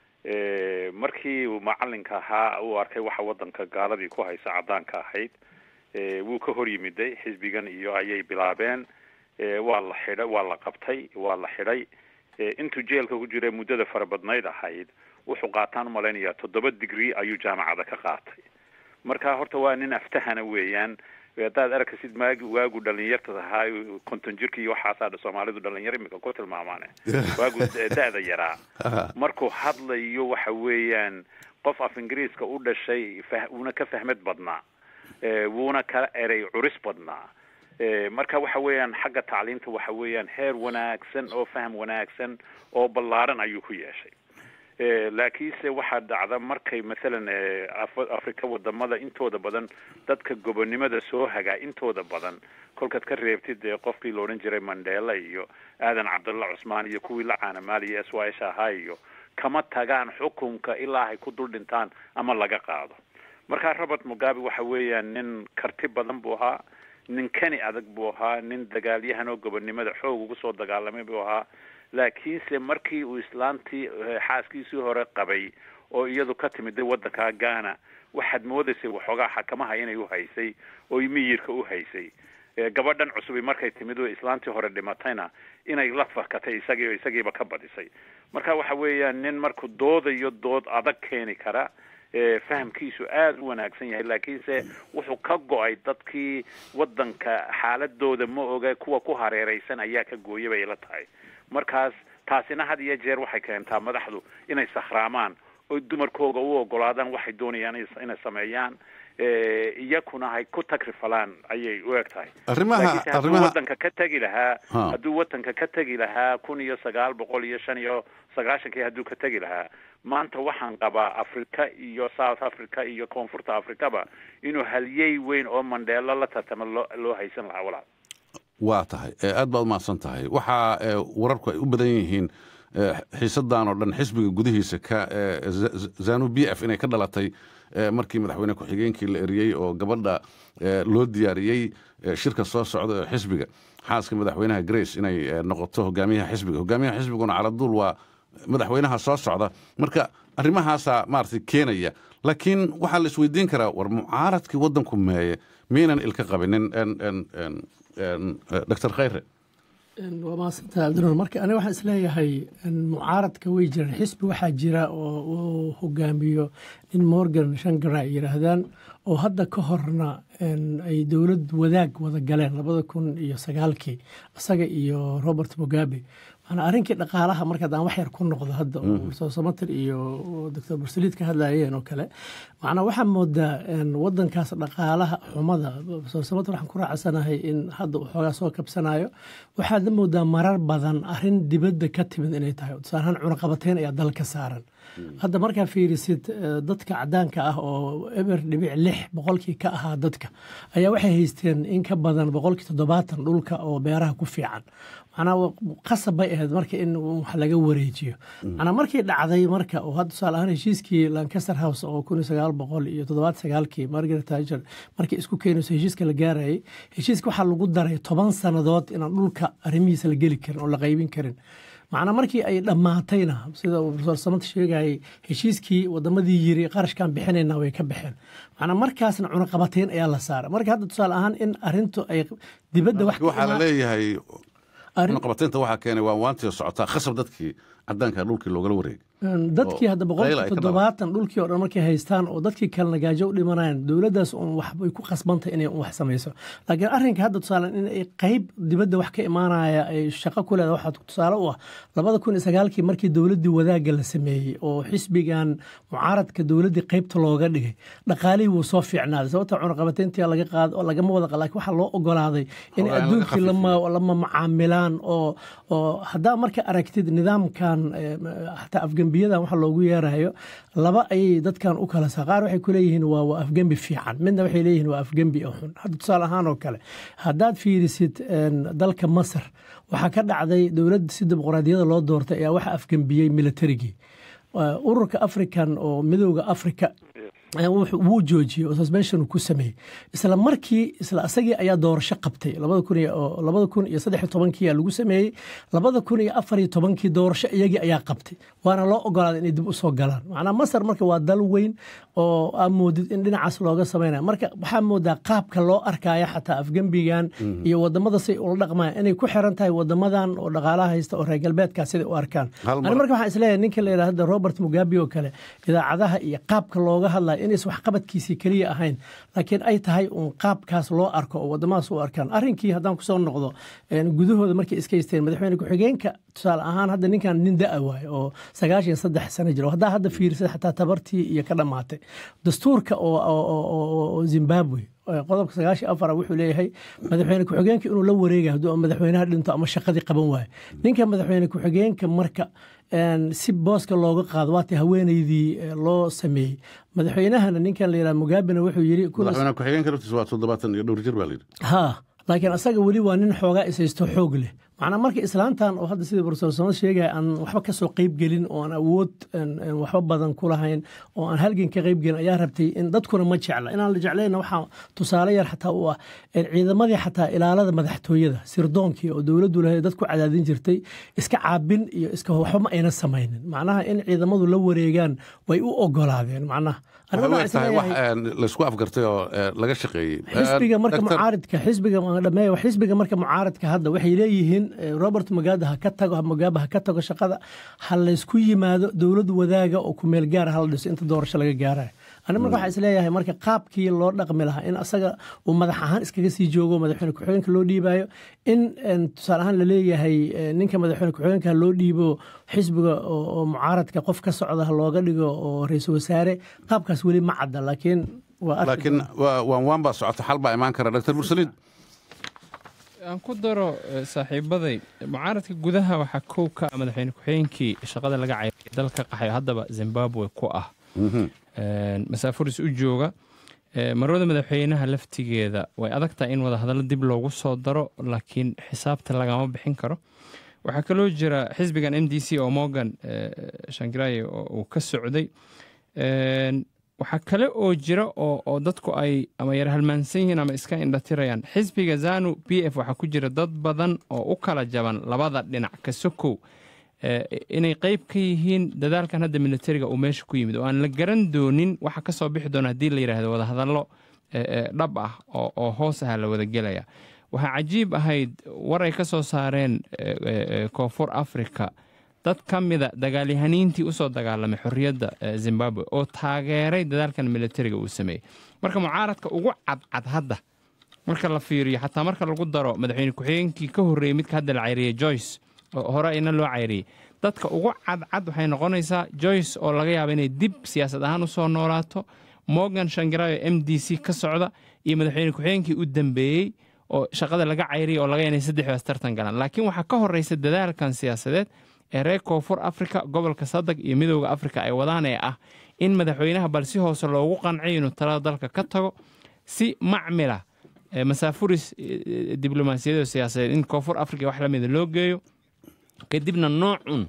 markii uu macalinka ahaa uu arkay waxa waddanka gaaladii ku haysa caddaanka ahayd wuu ka hor yimiday xisbigan iyo ayay bilaabeen waa la xidha waa la qabtay waa la xidhay intuu jeelka ku jira muddada farabadnayd ahayd wuxuu qaataan umalaynaya toddoba digrie ayuu jaamacada ka qaatay marka horta waa nin aftahana weeyaan haddaad arkasid maagi waagu dhalinyarta ahaa konton jirka iyo waxaasaa soomaalidu dhalinyaro imika ku tilmaamaane waagu da-da yaraa markuu hadlayo waxa weeyaan qof af ingiriiska u dhashay fah wuuna ka fahmad badnaa wuuna ka erey curis badnaa marka waxa weeyaan xagga tacliinta waxa weeyaan heer wanaagsan oo faham wanaagsan oo ballaaran ayuu ku yeeshay laakiinse waxaa dhacda markay mathalan africa wadamada intooda badan dadka gobonimada soo hagaa intooda badan kolkaad ka reebtid dee qofkii la odhan jiray mandela iyo aadan cabdulla cusmaan iyo kuwii la caanamaaliya s y s ahaa iyo kama tagaan xukunka ilaa ay ku dul dhintaan ama laga qaado marka robert mugabe waxa weeyaan nin karti badan buu ahaa nin kani adag buu ahaa nin dagaalyahan oo gobonnimada xoog ugu soo dagaalamay buu ahaa laakiinse markii uu islaantii xaaskiisii hore qabay oo iyadu ka timid waddanka ghana waxaad moodaysay waxoogaa xakamaha inay uhaysay oo miyirka u haysay gabadhan cusubi markay timid oo islaantii hore dhimatayna inay la fakatay isagii oo isagiiba ka badisay marka waxa weeyaan nin markuu doodayo dood adag keeni kara fahamkiisu aada u wanaagsan yahay laakiinse wuxuu ka go-ay dadkii waddanka xaaladooda ma oga kuwa ku hareereysan ayaa ka gooya bay ila tahay markaas taasina had iyo jeer waxay keentaa madaxdu inay sakhraamaan oo dumarkooga u ogolaadaan waxay doonayaan inay sameeyaan iyakuna hay ku tagrifalaan ayay u eg tahay laakiinse hadduu waddanka ka tegi lahaa hadduu waddanka ka tegi lahaa kun iyo sagaal boqol iyo shan iyo sagaashankii hadduu ka tegi lahaa maanta waxaan qabaa africa iyo south africa iyo koonfurta africaba inuu halyey weyn oo mandheelo la tartama loo loo haysan lahaa walaal waa tahay aad baad umahadsan tahay waxaa wararku ay u badan yihiin xiisadan oo dhan xisbiga gudihiisa ka zanu b f inay ka dhalatay markii madaxweyne ku-xigeenkii la eriyey oo gabadha loo diyaariyey shirka soo socda ee xisbiga xaaska madaxweynaha grace inay noqoto hogaamiyaha xisbiga hogaamiyaha xisbiguna caladuul waa madaxweynaha soo socda marka arrimahaasaa maaragtay keenaya laakiin waxaa la isweydiin karaa war mucaaradkii waddanku meeye miyaynan ilka qabinin doctor khayre waa mahadsantaha cabdinuur marka aniga waxaan isleeyahay mucaaradka way jiraan xisbi waxaa jira oo uu hogaamiyo nin morgan shangara ay yidhaahdaan oo hadda ka horna ay dowlad wadaag wada galeen labada kun iyo sagaalkii isaga iyo robert mugabe maanaa arrinkii dhaqaalaha marka haddaan wax yar ku noqdo hadda oo profesor samater iyo doctor bursaliid ka hadlayeen oo kale macnaa waxaa moodaa wadankaas dhaqaalaha xumada profesor samater waxaan ku raacsanahay in hadda uu xoogaa soo kabsanayo waxaad la moodaa marar badan arrin dibadda ka timid inay tahay tusaalahaan cunaqabateyn ayaa dal ka saaran hadda markaa fiirisid dadka cadaanka ah oo eber dhibic lix boqolkii ka ahaa dadka ayaa waxay haysteen in ka badan boqolkii toddobaatan dhulka oo beeraha ku fiican macnaa qasab bay ahayd marka in wax laga wareejiyo macnaa markii dhacday marka oo hadda tusaale ahaan heshiiskii lancaster house oo kun iyo sagaal boqol iyo toddobaad sagaalkii margaret thatcher markii isku keenayso heshiiska la gaarayay heshiiska waxaa lagu daray toban sannadood inaan dhulka arrimihiisa la geli karin oo la qaybin karin macnaa markii ay dhammaatayna sida uu profesor samanta sheegayay heshiiskii wadamadii yiri qarashkaan bixinayna way ka baxeen macnaa markaasna cunaqabateyn ayaa la saaray marka hadda tusaale ahaan in arintu ay dibadda wax waxaa la leeyahay cunaqabateynta waxaa keenay waa waantii socotaa khasab dadkii cadaanka dhulkii loogala wareegay dadkii hadda boqolkii toddobaatan dhulkii oo dhan markay haystaan oo dadkii kalena gaajo u dhimanayaan dowladdaas un waxbay ku khasbantay inay un wax samayso laakiin arrinka hadda tusaale in ay qayb dibadda wax ka imaanaya ay shaqo ku leeda waxaa tusaale u ah labada kun iyo sagaalkii markii dowladdii wadaagga la sameeyey oo xisbigan mucaaradka dowladdii qaybta looga dhigay dhaqaalihii wuu soo fiicnaaday sababta cunaqabateyntii laga qaado oo lagama wada qa laakiin waxaa loo ogolaaday in adduunkii lama macaamilaan oo oo haddaa marka aragtid nidaamkan xataa afgembiyadan waxa loogu yeerayo laba ayay dadkan u kala saa qaar waxay ku leeyihiin waa waa afgembi fiican midna waxay leeyihiin waa afgembi oo xun hadda tusaale ahaan oo kale haddaad fiirisid dalka masar waxaa ka dhacday dowladda si dimuqraadiyada loo doortay ayaa waxa afgembiyey militarigii ururka african oo midooda africa wuu joojiyey oo suspension ku sameeyey isla markii isla asagii ayaa doorasho qabtay labada kun iyo saddex tobankii lagu sameeyey labada kun iyo afar iyo tobankii doorasho iyagii ayaa qabtay waana loo ogolaaday inay dib usoo galaan macnaa masar marka waa dal weyn oo aa moodid in dhinacaas looga sameynaya marka waxaa moodaa qaabka loo arkaya xataa afgembigan iyo wadamada say ula dhaqmayaan inay ku xiran tahay wadamadan oo dhaqaalaha haysta oo reer galbeedkaa siday u arkaan ani marka waxaan isleeyahay ninka la yidhahda robert mugabe oo kale idaacadaha iyo qaabka looga hadlayo inays waxqabadkiisii keliya ahayn laakiin ay tahay uun qaabkaas loo arko oo wadamadaas u arkaan arrinkii haddaan kusoo noqdo gudahooda markay iska haysteen madaxweyne ku-xigeenka tusaale ahaan hadda ninkan nin da-a waaye oo sagaashan saddex sano jiro haddaa hadda fiirisad xataa tabartii iyo ka dhammaatay dastuurka oo zimbabwe qodobka sagaashan afar wuxuu leeyahay madaxweyne ku-xigeenka inuu la wareegay hadduu madaxweynaha dhinto ama shaqadii qaban waayo ninka madaxweyne ku-xigeenka marka si booska looga qaado waata haweeneydii loo sameeyey madaxweynahana ninkan la yidhaha mugabena wuxuu yiri madaxweyne ku-xigeenka laftiisa waa toddobaatan iyo dhowr jir baa la yidhi ha laakiin asaga weli waa nin xoogaa ishaysto xoog leh macnaa marka islaantan oo hadda sidii profesor samad sheegaya aan waxba kasoo qeyb gelin oo aan awood waxba badan ku lahayn oo aan halgan ka qeyb gelin ayaa rabtay in dadkuna ma jecla inaan la jeclayna waxaa tusaale yar xataa u ah ciidamadii xataa ilaalada madaxtooyada sirdoonkii oo dowladdu lahayd dadku cadaadin jirtay iska caabin iyo iska waxba ma ayna samaynin macnaha in ciidamadu la wareegaan way u ogolaadeen macnaha laysku afgartay oo laga shaqeeyey xisbiga marka mucaaridka xisbiga dhameeya xisbiga marka mucaaridka hadda waxay leeyihiin robert mugabe ha ka tago mugabe ha ka tago shaqada ha laysku yimaado dowlad wadaaga oo kumeel gaara hala dhiso inta doorasho laga gaarayo ani marka waxaa isleeyahay marka qaabkii loo dhaqmi lahaa in asaga uu madax ahaan iskaga sii joogo madaxweyne ku-xigeenka loo dhiibayo in tusaale ahaan laleeyahay ninka madaxweyne ku-xigeenka loo dhiibo xisbiga oo mucaaradka qof ka socda ha looga dhigo oo ra-iisul wasaare qaabkaas weli ma cadda laakiin laakiin waan waan baa socota xal baa imaan kara dr mursaliid aan ku daro saaxiibaday mucaaradka gudaha waxaa kow ka ah madaxweyne ku-xigeenkii shaqada laga cayray dalka qaxayo haddaba zimbabwe ku ah masaafuris u jooga marwada madaxweynaha laftigeeda way adag tahay in wadahadallo dib loogu soo daro laakiin xisaabta lagama bixin karo waxaa kaloo jira xisbigan m d c oo morgan shangiraye uu ka socday waxaa kale oo jira oo dadku ay ama yar halmaansan yihiin ama iska indhatirayaan xisbiga zanu b f waxaa ku jira dad badan oo u kala jaban labada dhinac ka sokow inay qeyb ka yihiin dadaalkan hadda militariga uu meesha ku yimid oo aan la garan doonin waxa ka soo bixi doona haddii la yidhaahdo wadahadallo dhab ah oo hoos aha la wada gelaya waxaa cajiib ahayd war ay ka soo saareen koonfur africa dad ka mida dagaalyahaniintii usoo dagaalamay xorriyadda zimbabwe oo taageeray dadaalkan militariga uu sameeyey marka mucaaradka ugu cadcad hadda marka la fiiriyo xataa marka lagu daro madaxweyne ku-xigeenkii ka horreeyey midka hadda la cayriyey joyce oo hore ayna loo cayriyey dadka ugu cadcad waxay noqonaysaa joyce oo laga yaaba inay dib siyaasad ahaan usoo noolaato morgan shangirayo m d c ka socda iyo madaxweyne ku-xigeenkii u dambeeyey oo shaqada laga cayriyay oo laga yaaba inay saddexdaas tartan galaan laakiin waxaa ka horreysa dadaalkan siyaasadeed ee reer koonfur africa gobolka sadag iyo midooda africa ay wadaan ee ah in madaxweynaha bal si hoose loogu qanciyo inuu talada dalka ka tago si macmila masaafuris diblomaasiyadeed oo siyaasadeed in koonfur africa wax lamida loo geeyo kadibna noocun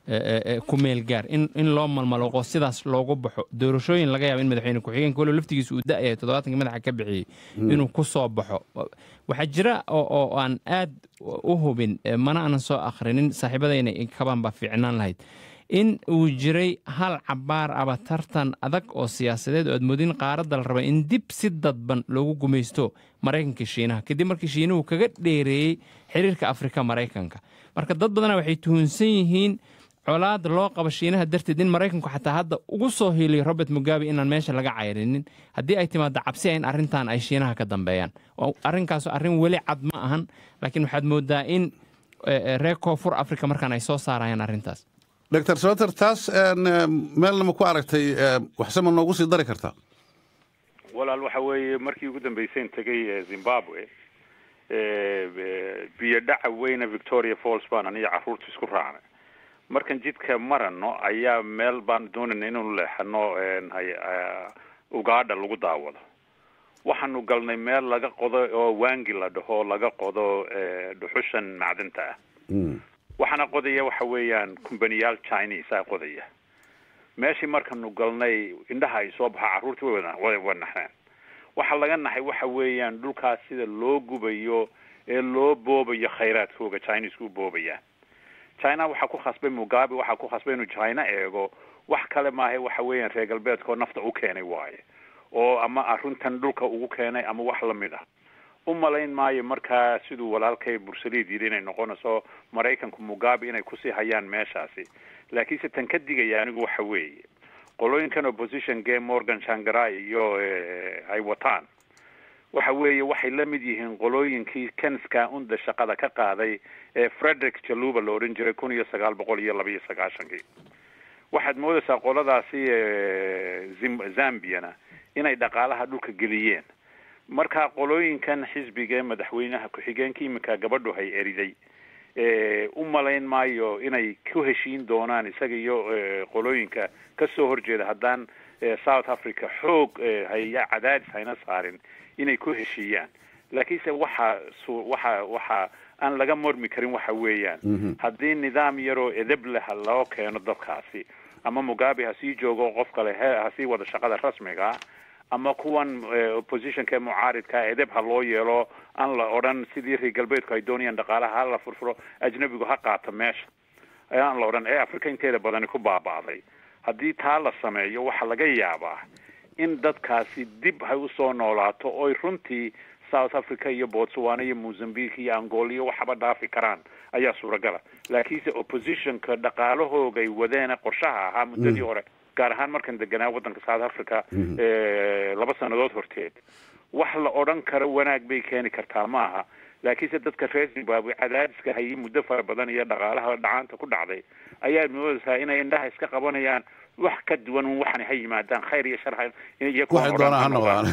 ku meel gaar in loo malmalooqo sidaas loogu baxo doorashooyin laga yaaba in madaxweyne ku-xigeenka walow laftigiisa uu da-yahay toddobaatankii madaxa ka bixiyey inuu ku soo baxo waxaa jira oo aan aad u hubin mana aanan soo akhrinin saaxiibadayna kabaan baa fiicnaan lahayd in uu jiray hal cabaar aba tartan adag oo siyaasadeed oo aad moodin qaaradda la raba in dib si dadban loogu gumaysto maraykanka shiinaha kadib markii shiinuhu kaga dheereeyey xiriirka afrika maraykanka marka dad badana waxay tuhunsan yihiin colaad loo qabo shiinaha darteed in maraykanku xataa hadda ugu soo hiiliyo robert mugabe inaan meesha laga cayrinin haddii ay timaado cabsi in arrintan ay shiinaha ka dambeeyaan arrinkaas arrin weli cad ma ahan laakiin waxaad moodaa in reer koonfur africa markaan ay soo saarayaan arrintaas doctor soter taas meelna ma ku aragtay waxse ma noogu sii dari kartaa walaal waxa weeye markii ugu dambeyseen tegay zimbabwe biyo dhaca weyne victoria falls baan aniyo carruurta isku raacnay markan jidka marano ayaa meel baan doonayna inuu leexano ugaadha lagu daawado waxaanu galnay meel laga qodo oo waangi la dhaho laga qodo dhuxushan macdanta ah waxaana qodaya waxa weeyaan kumbaniyaal chinese a qodaya meeshii markanu galnay indhaha ay soo baxa carruurtii way wa naxeen waxaa laga naxay waxa weeyaan dhulkaas sida loo gubayo ee loo boobayo khayraadkooga chineska u boobayaan china waxaa ku khasbay mugabe waxaa ku khasbay inuu china eego wax kale maaha waxa weeyaan reer galbeedkao nafta u keenay waaye oo ama arrintan dhulka ugu keenay ama wax lamid ah u malayn maayo markaa siduu walaalkay bursaliid yidhi inay noqonayso maraykanku mugabe inay kusii hayaan meeshaasi laakiinse tan ka digaya anigu waxa weeye qolooyinkan opposition game morgan shangarai iyo ay wataan waxa weeye waxay la mid yihiin qolooyinkii kenska unda shaqada ka qaaday ee frederick jaluba la odhan jiray kun iyo sagaal boqol iyo laba iyo sagaashankii waxaad moodaysaa qoladaasi zambiana inay dhaqaalaha dhulka geliyeen marka qolooyinkan xisbiga madaxweynaha ku-xigeenka iminka gabadhu hay eriday u malayn maayo inay ku heshiin doonaan isaga iyo qolooyinka kasoo horjeeda haddaan south africa xoog haya cadaadis hayna saarin inay ku heshiiyaan laakiinse waxa waxa waxa aan laga mormi karin waxa weeyaan haddii nidaam yaroo edeb leh loo keeno dadkaasi ama mugabe ha sii joogo qof kale he ha sii wada shaqada rasmiga ah ama kuwan oppositionka ee mucaaridka edeb ha loo yeelo aan la odhan sidii reer galbeedku ay doonayaan dhaqaalaha ha la furfuro ajnabigu ha qaato meesha aan la odhan ee africa inteeda badani ku baaba'day haddii taa la sameeyo waxaa laga yaabaa in dadkaasi dib hay usoo noolaato oy runtii south africa iyo botswana iyo mozambique iyo angola iyo waxaba dhaafi karaan ayaa suuragala laakiinse oppositionka dhaqaalahoogay wadeena qorshaha ahaa muddadii hore gaar ahaan markan deganaa waddanka south africa laba sannadood horteed wax la odhan karo wanaag bay keeni kartaa ma aha laakiinse dadka reer zimbabwe cadaadiska hayay muddo fara badan iyo dhaqaalaha dhacaanta ku dhacday ayaa moodaysaa inay indhaha iska qabanayaan wax ka duwan un waxan ha yimaadaan khayr iyo shar waxay doonaan ha noqdaan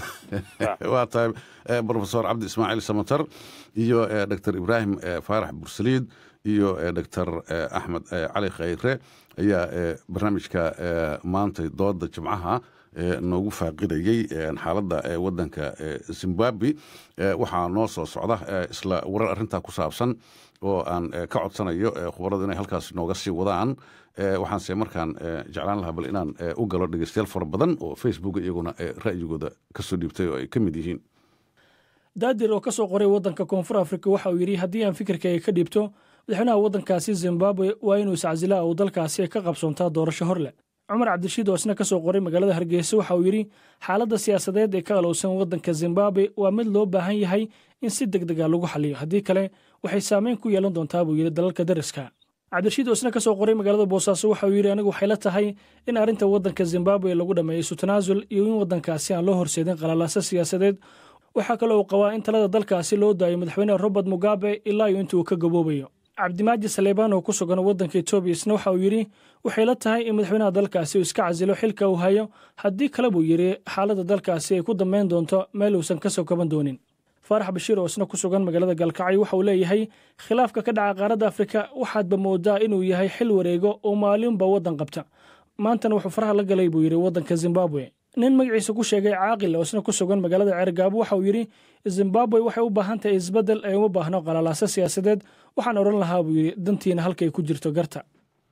waa tahay profesor cabdi ismaaciil samatar iyo doctor ibraahim faarax bursaliid iyo doctor axmed cali khayre ayaa barnaamijka maantay dooda jimcaha noogu faaqidayey xaaladda waddanka zimbabwe waxaa noo soo socda isla warar arrintaa ku saabsan oo aan ka codsanayo khubaradu inay halkaas nooga sii wadaan waxaanse markaan jeclaan lahaa bal inaan u galo dhegeystayaal fara badan oo facebook iyaguna ra'yigooda kasoo dhiibtay oo ay ka mid yihiin daadir oo ka soo qoray waddanka koonfur afrika waxa uu yidhi haddii aan fikirkayga ka dhiibto madaxweynaha waddankaasi zimbabwe waa inuu iscasilaa uu dalkaasi ka qabsoontaa doorasho hor leh cumar cabdishiid oo isna ka soo qoray magaalada hargeysa waxa uu yidhi xaaladda siyaasadeed ee ka qalowsan waddanka zimbabwe waa mid loo baahan yahay in si deg dega lagu xaliyo haddii kale waxay saameyn ku yeelan doontaa buu yidhi dalalka dariska cabdirashiid oo isna ka soo qoray magaalada boosaaso waxa uu yidhi anigu waxay la tahay in arrinta waddanka zimbabwe lagu dhammeeyo isu tanaasul iyo in waddankaasi aan loo horseedin qalalaaso siyaasadeed waxaa kale uu qabaa in talada dalkaasi loo daayo madaxweyne robert mugabe ilaa iyo inta uu ka gaboobayo cabdimaaji saleebaan oo ku sugan waddanka etoobiya isna waxa uu yidhi waxay la tahay in madaxweynaha dalkaasi uu iska casilo xilka uu hayo haddii kale buu yidhi xaaladda dalkaasi ay ku dambayn doonto meel uusan ka soo kaban doonin faarax bashiir oo isna ku sugan magaalada galkacyo waxa uu leeyahay khilaafka ka dhaca qaaradda afrika waxaadba moodaa inuu yahay xil wareego oo maalinba waddan qabta maantana wuxuu faraha la galay buu yidhi waddanka zimbabwe nin magaciisa ku sheegay caaqil oo isna ku sugan magaalada ceergaabo waxa uu yidhi zimbabwe waxay u baahan tahay isbeddel ee uma baahno qalalaaso siyaasadeed waxaan odhan lahaa buu yidhi dantiina halkay ku jirto garta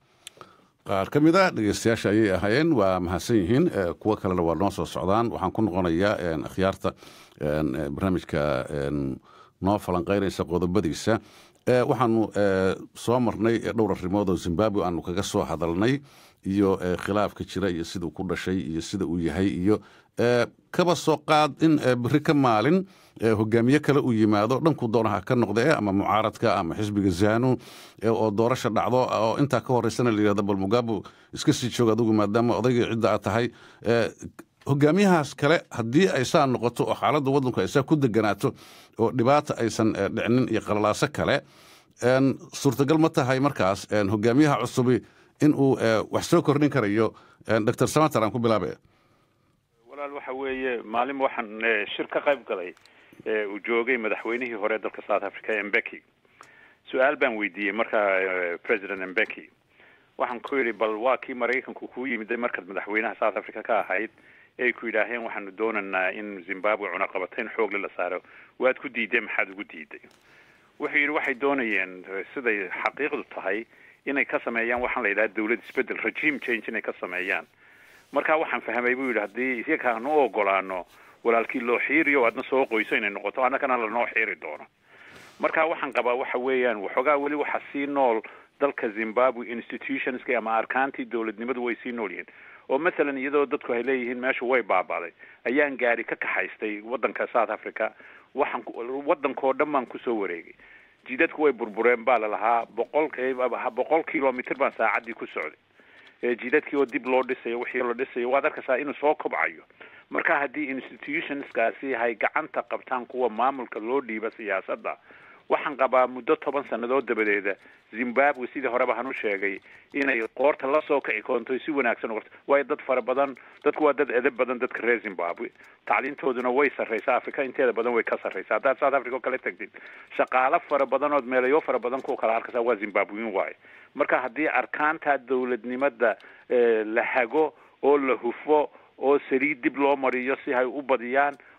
qaar ka mid a dhegeystayaasha ayay ahaayeen waa mahadsan yihiin kuwo kalena waa noo soo socdaan waxaan ku noqonayaa akhyaarta barnaamijka noo falanqaynaysa qodobadiisa waxaanu soo marnay dhowr arrimood oo zimbabwe aanu kaga soo hadalnay iyo khilaafka jira iyo siduu ku dhashay iyo sida uu yahay iyo kaba soo qaad in beri ka maalin hogaamiye kale uu yimaado dhanku doonaha ka noqde ama mucaaradka ama xisbiga zanu oo doorasha dhacdo oo intaa ka horeysana layihahdo bal mugabe iska sii joog adigu maadaama odayga cidda aad tahay hogaamiyahaas kale haddii ay saa noqoto oo xaaladda waddanku ay saa ku deganaato oo dhibaata aysan dhicinin iyo qalalaaso kale suurtagal ma tahay markaas hogaamiyaha cusubi in uu wax soo kordhin karayo doctor samater aan ku bilaabaya walaal waxa weeye maalin waxaan shir ka qayb galay uu joogay madaxweynihii hore dalka south africa embeki su-aal baan weydiiyey markaa president embeki waxaan ku yidhi bal waa kii maraykanku kuu yimiday markaad madaxweynaha south africa ka ahayd ay ku yidhaaheen waxaanu doonaynaa in zimbabwe cunaqabatayn xoogle la saaro waad ku diideen maxaad ugu diiday wuxuu yidhi waxay doonayeen siday xaqiiqdu tahay inay ka sameeyaan waxaan la yidhaha dawlad isbedel regime change inay ka sameeyaan marka waxaan fahmay buu yidhi haddii iyaga aan u ogolaano walaalkii loo xiiriyo adna soo qoyso inay noqoto annagana lanoo xiiri doono marka waxaan qabaa waxa weeyaan waxoogaa weli waxa sii nool dalka zimbabwe institutionska ama arkaantii dowladnimadu way sii nool yihiin oo mathalan iyadoo dadku ay leeyihiin meeshu way baaba'day ayaan gaari ka kaxaystay waddanka south africa waxaan waddankoo dhan baan kusoo wareegay jidadku way burbureen baa lalahaa boqol boqol kilomitr baan saacaddii ku socday jidadkii oo dib loo dhisayo wixii la dhisayo waad arkaysaa inuu soo kobcayo marka haddii institutionskaasi hay gacanta qabtaan kuwa maamulka loo dhiiba siyaasadda waxaan qabaa muddo toban sannadood dabadeeda zimbabwe sidii horeba han u sheegay inay qoorta lasoo kici koonto si wanaagsan uqorto waayo dad fara badan dadku waa dad edeb badan dadka reer zimbabwe tacliintooduna way sarraysaa africa inteeda badan way ka sarraysaa haddaad south africa oo kale tagtid shaqaalo fara badanood meelayo fara badan kuwa kala arkaysaa waa zimbabwein waaye marka haddii arkaanta dowladnimada la hago oo la hufo oo saliid dib loo mariyo si hay u badiyaan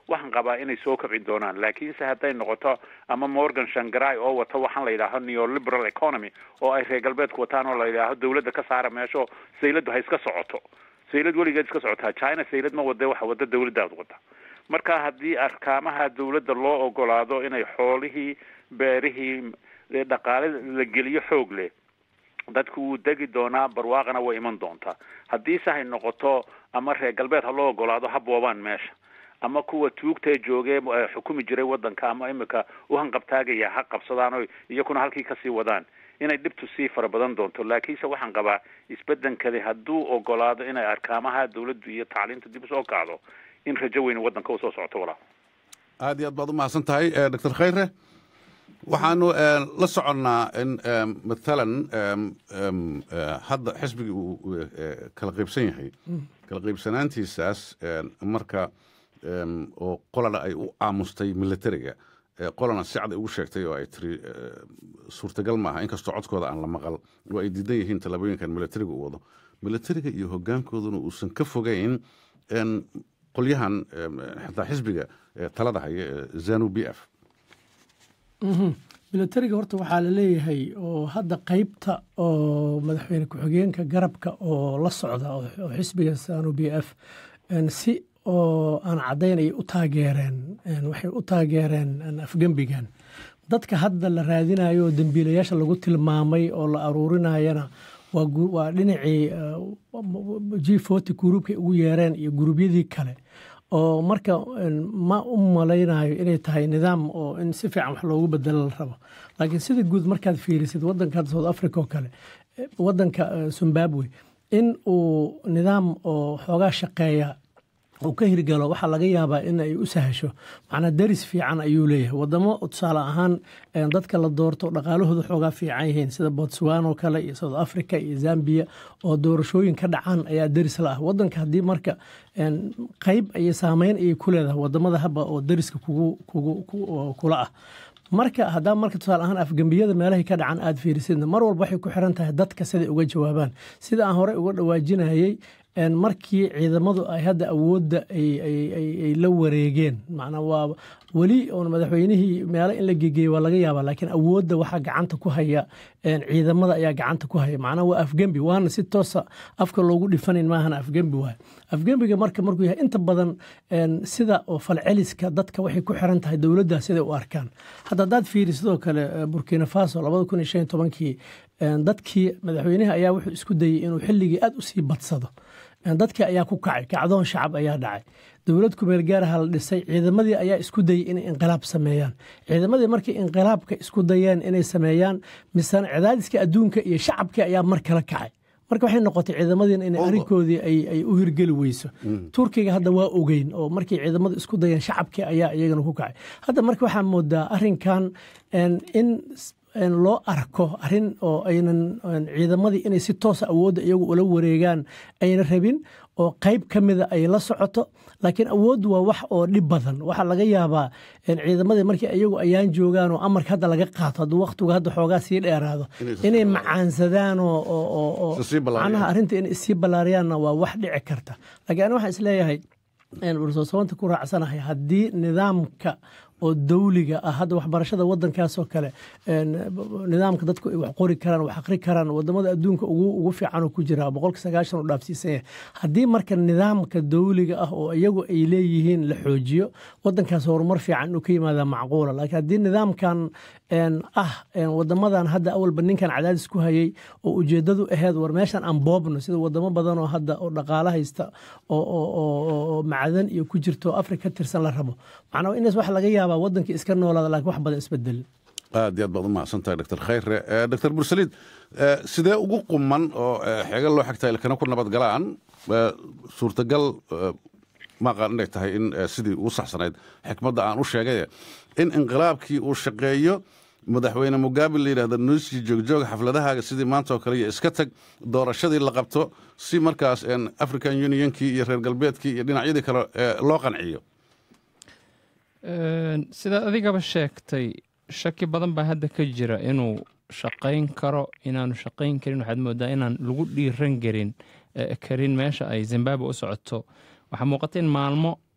waxaan qabaa inay soo kobcin doonaan laakiinse hadday noqoto ama morgan shangarai oo wata waxaan la yidhaaho neoliberal economy oo ay reer galbeedku wataan oo la yidhaaho dawladda ka saara meesho sayladdu ha iska socoto saylad weligeed iska socotaa china saylad ma wade waxa wada dawladdaad wada marka haddii arkaamaha dawladda loo ogolaado inay xoolihii beerihii dhaqaale la geliyo xoog leh dadku wuu degi doonaa barwaaqana way iman doontaa haddiise hay noqoto ama reer galbeed ha loo ogolaado ha boobaan meesha ama kuwa tuugtee joogee xukumi jiray wadanka ama imika u hanqabtaagaya ha qabsadaan o iyakuna halkii kasii wadaan inay dhibtu sii fara badan doonto laakiinse waxaan qabaa isbedenkadi hadduu ogolaado inay arkaamaha dawladdu iyo tacliinta dib usoo kacdo in rajo weyn wadanka usoo socoto walaa aad iyo aad baad u mahadsan tahay doctor khayre waxaanu la soconnaa in mathalan hadda xisbigii uu kala qaybsan yahay kala qaybsanaantiisaas marka oo qolana ay u aamustay militariga qolana si cad ay ugu sheegtay oo ay tiri suurtagal maaha inkastoo codkooda aan la maqal oo ay diidan yihiin tallaabooyinkan militariga u wado militariga iyo hogaankooduna uusan ka fogeyn qolyahan xataa xisbiga talada haya zanu b f militariga horta waxaa la leeyahay oo hadda qaybta oo madaxweyne ku-xigeenka garabka oo la socda oo xisbiga zanu b f si oo aan caddayn ay u taageereen waxay u taageereen afgembigan dadka hadda la raadinayo oo dembiilayaasha lagu tilmaamay oo la aruurinayana waa dhinacii g forty guruubkay ugu yeereen iyo guruubyadii kale oo marka ma u malaynayo inay tahay nidaam oo in si fiican wax loogu bedelo la rabo laakiin sida guud markaad fiirisid wadanka hadda south africa oo kale wadanka zimbabwe in uu nidaam oo xoogaa shaqeeya uu ka hirgalo waxaa laga yaabaa in ay u sahasho macnaa daris fiican ayuu leeyahay wadamo tusaale ahaan dadka la doorto dhaqaalahooda xoogaa fiican yihiin sida botswan oo kale iyo south africa iyo zambia oo doorashooyin ka dhacaan ayaa daris la ah wadanka haddii marka qeyb iyo saameyn ayay ku leedahay wadamada haba oo dariska kula ah marka haddaa marka tusaale ahaan afgembiyada meelahay ka dhacan aada fiirisidna mar walba waxay ku xiran tahay dadka siday uga jawaabaan sida aan horey uga dhawaajinayay markii ciidamadu ay hadda awoodda ay la wareegeen macnaa waa weli oon madaxweynihii meelo in la gegeeye waa laga yaabaa laakiin awoodda waxaa gacanta ku haya ciidamada ayaa gacanta ku haya macnaa waa afgembi waana si toosa afka loogu dhifanayn maahana afgembi waay afgembiga marka markuu yahay inta badan sida oo falceliska dadka waxay ku xiran tahay dowladda siday u arkaan hadda haddaad fiiri sidoo kale burkina faso labada kun iyo shan iyo tobankii dadkii madaxweynaha ayaa wuxuu isku dayey inuu xilligii aad u sii badsado dadkii ayaa ku kacay kacdoon shacab ayaa dhacay dowlad kumeel gaaraha la dhisay ciidamadii ayaa isku dayey inay inqilaab sameeyaan ciidamadii markay inqilaabka isku dayeen inay sameeyaan misena cadaadiska adduunka iyo shacabkii ayaa mar kala kacay marka waxay noqotay ciidamadiina in arrinkoodii ay u hirgeli weyso turkiga hadda waa ogeyn oo markay ciidamadu isku dayeen shacabkii ayaa iyagana ku kacay hadda marka waxaa moodaa arrinkan in loo arko arrin oo aynan ciidamadii inay si toosa awoodda iyagu ula wareegaan ayna rabin oo qayb ka mida ay la socoto laakiin awooddu waa wax oo dhib badan waxaa laga yaabaa ciidamadii markii iyagu ayaan joogaan oo amarka hadda laga qaato hadduu wakhtigu hadda xoogaa sii dheeraado inay macaansadaan oo macnaha arrinta inay isii ballaariyaanna waa wax dhici karta laakiin ani waxaan isleeyahay warsoosabanta ku raacsanahay haddii nidaamka oo dawliga ah hadda waxbarashada wadankaasoo kale nidaamka dadku ay wax qori karaan wax aqri karaan wadamada adduunka ugu fiican ku jira boqolka sagaashan u dhaafsiisan yahay haddii marka nidaamka dawliga ah oo iyagu ay leeyihiin la xoojiyo wadankaas horumar fiican inuu ka yimaada macquula laakiin haddii nidaamkan ah wadamadan hadda awalba ninkan cadaadis ku hayay oo ujeedadu aheyd war meeshan aan boobno sida wadamo badan oo hadda oo dhaqaalo haysta oo macdan iyo ku jirto afrika ka tirsan la rabo macnaa inaas wax laga yaabaa wadankii iska noolaada laakiin wax badan isbedelin aad iyo aad baad u mahadsan tahay doctor khayre doctor bursaliid sidee ugu quman oo xeega loo xigtaa ilkana ku nabad galaan suurtagal maaqaan inay tahay in sidii ugu saxsanayd xikmadda aan u sheegay in inqilaabkii uu shaqeeyo madaxweyne mugabe la yidhahdo nuusi joogjooga xafladahaaga sidii maanta oo kale iyo iska tag doorashadii la qabto si markaas african unionkii iyo reer galbeedkii iyo dhinacyadii kale loo qanciyo sidaad adigaba sheegtay shaki badan baa hadda ka jira inuu shaqayn karo inaanu shaqayn karin waxaad moodaa inaan lagu dhiiran garin karin meesha ay zimbabwe u socoto waxaa muuqata in maalmo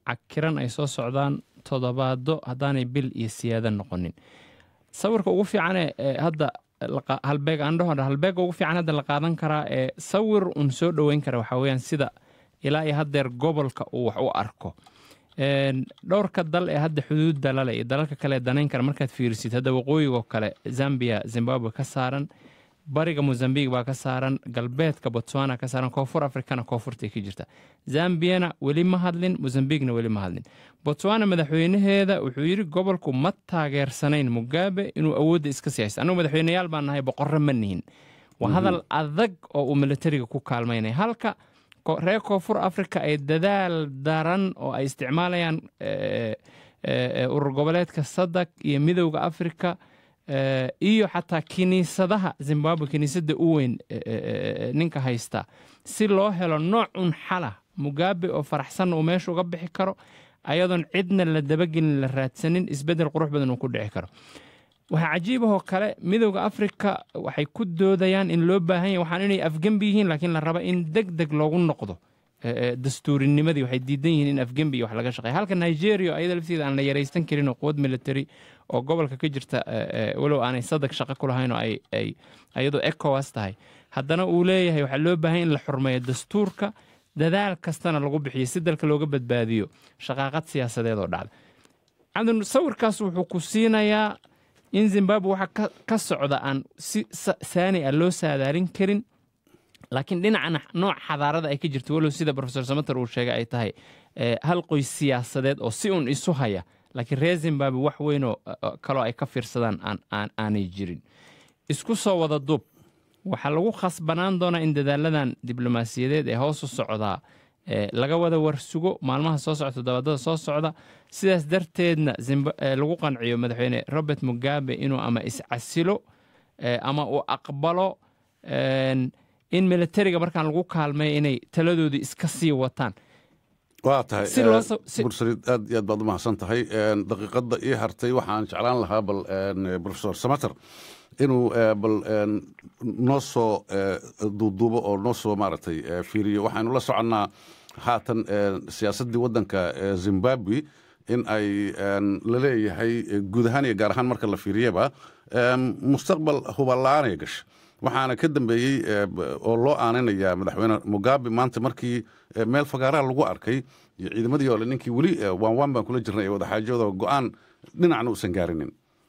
cakiran ay soo socdaan toddobaado haddaanay bil iyo siyaado noqonin sawirka ugu fiicane ee hadda laqa- halbeeg aan dhaho halbeega ugu fiican hadda la qaadan karaa ee sawir un soo dhoweyn kara waxaa weeyaan sida ilaa iyo haddeer gobolka uu wax u arko Een, dhowrka dal ee hadda xuduudda lale iyo dalalka kale ee danayn kara markaad fiirisid hadda waqooyigo kale zambia zimbabwe ka saaran bariga mozambique baa ka saaran galbeedka botswana ka saaran koonfur afrikana koonfurtay ka jirta zambiyana weli ma hadlin mozambiqna weli ma hadlin botswana madaxweynaheeda wuxuu yidhi gobolku ma taageersanayn mugabe inuu awoodda iska siyaysto annugu madaxweyneyaal baan nahay boqorro ma nihin waa hadal adag oo uu militariga ku kaalmaynaya halka ko- reer koonfur afrika ay dadaal daran oo ay isticmaalayaan eh, eh, eh, urur goboleedka sadak iyo midowda afrika eh, iyo xataa kiniisadaha zimbabwe kiniisadda u weyn eh, eh, eh, ninka haysta si loo helo noocun xala mugabe oo faraxsan uu meesha uga bixi karo ayadoon cidna la dabagelin la raadsanin isbeddel qurux badan uu ku dhici karo waxaa cajiibahoo kale midowda afrika waxay ku doodayaan in loo baahan yahay waxaan inay afgembi yihiin laakiin la raba in deg deg loogu noqdo eh, eh, dastuurinimadii waxay diidan yihiin in afgembi iyo wax laga shaqeeya halka nigeria ayada lafteeda aan la yaraysan karin oo quwad military oo gobolka ka jirta eh, eh, walow aanay sadag shaqo ku lahayn oo ay ay iyadoo ecowas tahay haddana uu leeyahay waxaa loo baahan in la xurmeeyo dastuurka dadaal kastana lagu bixiyo si dalka looga badbaadiyo shaqaaqad siyaasadeed oo dhacda cabdin sawirkaas wuxuu ku siinayaa in zimbabwe waxa ka, ka socda aan si sa- saani ah loo saadaalin karin laakiin dhinacana nooc xadaarada ay ka jirto walow sida profesor samater uu sheegay ay tahay eh, hal qoys siyaasadeed oo si un isu haya laakiin reer zimbabwe wax weynoo eh, kaloo ay ka fiirsadaan aan, aan, aanay jirin isku soo wada duub waxaa lagu khasbanaan doonaa in dadaaladan diblomaasiyadeed ee hoos u socdaa eh, laga wada warsugo maalmaha soo socda toddobaadada soo socda sidaas darteedna Zimba- eh, lagu qanciyo madaxweyne robert mugabe inuu ama iscasilo eh, ama uu aqbalo een, in militariga markaan lagu kaalmay inay taladoodii iska sii wataan waa tahay Si loo eh, sa- si- bursarid aad iyo aad baad u mahadsan tahay Een, daqiiqadda ii hartay waxaan jeclaan lahaa bal een, professor samater inuu eh, bal een, noo soo eh, duuduubo oo noo soo maaragtay eh, fiiriyo waxaynu la soconnaa haatan eh, siyaasaddii waddanka eh, zimbabwe in ay een, la leeyahay eh, guud ahaan iyo gaar ahaan marka la fiiriyaba een, mustaqbal hubalaanay gasha waxaana ka dambeeyey eh, b- oo loo aaninayaa madaxweyne mugabe maanta markii eh, meel fagaaraha lagu arkay iyo ciidamadii ole ninkii weli eh, waan waan baan kula jirnay ee wadaxaajooda go-aan dhinacna uusan gaarinin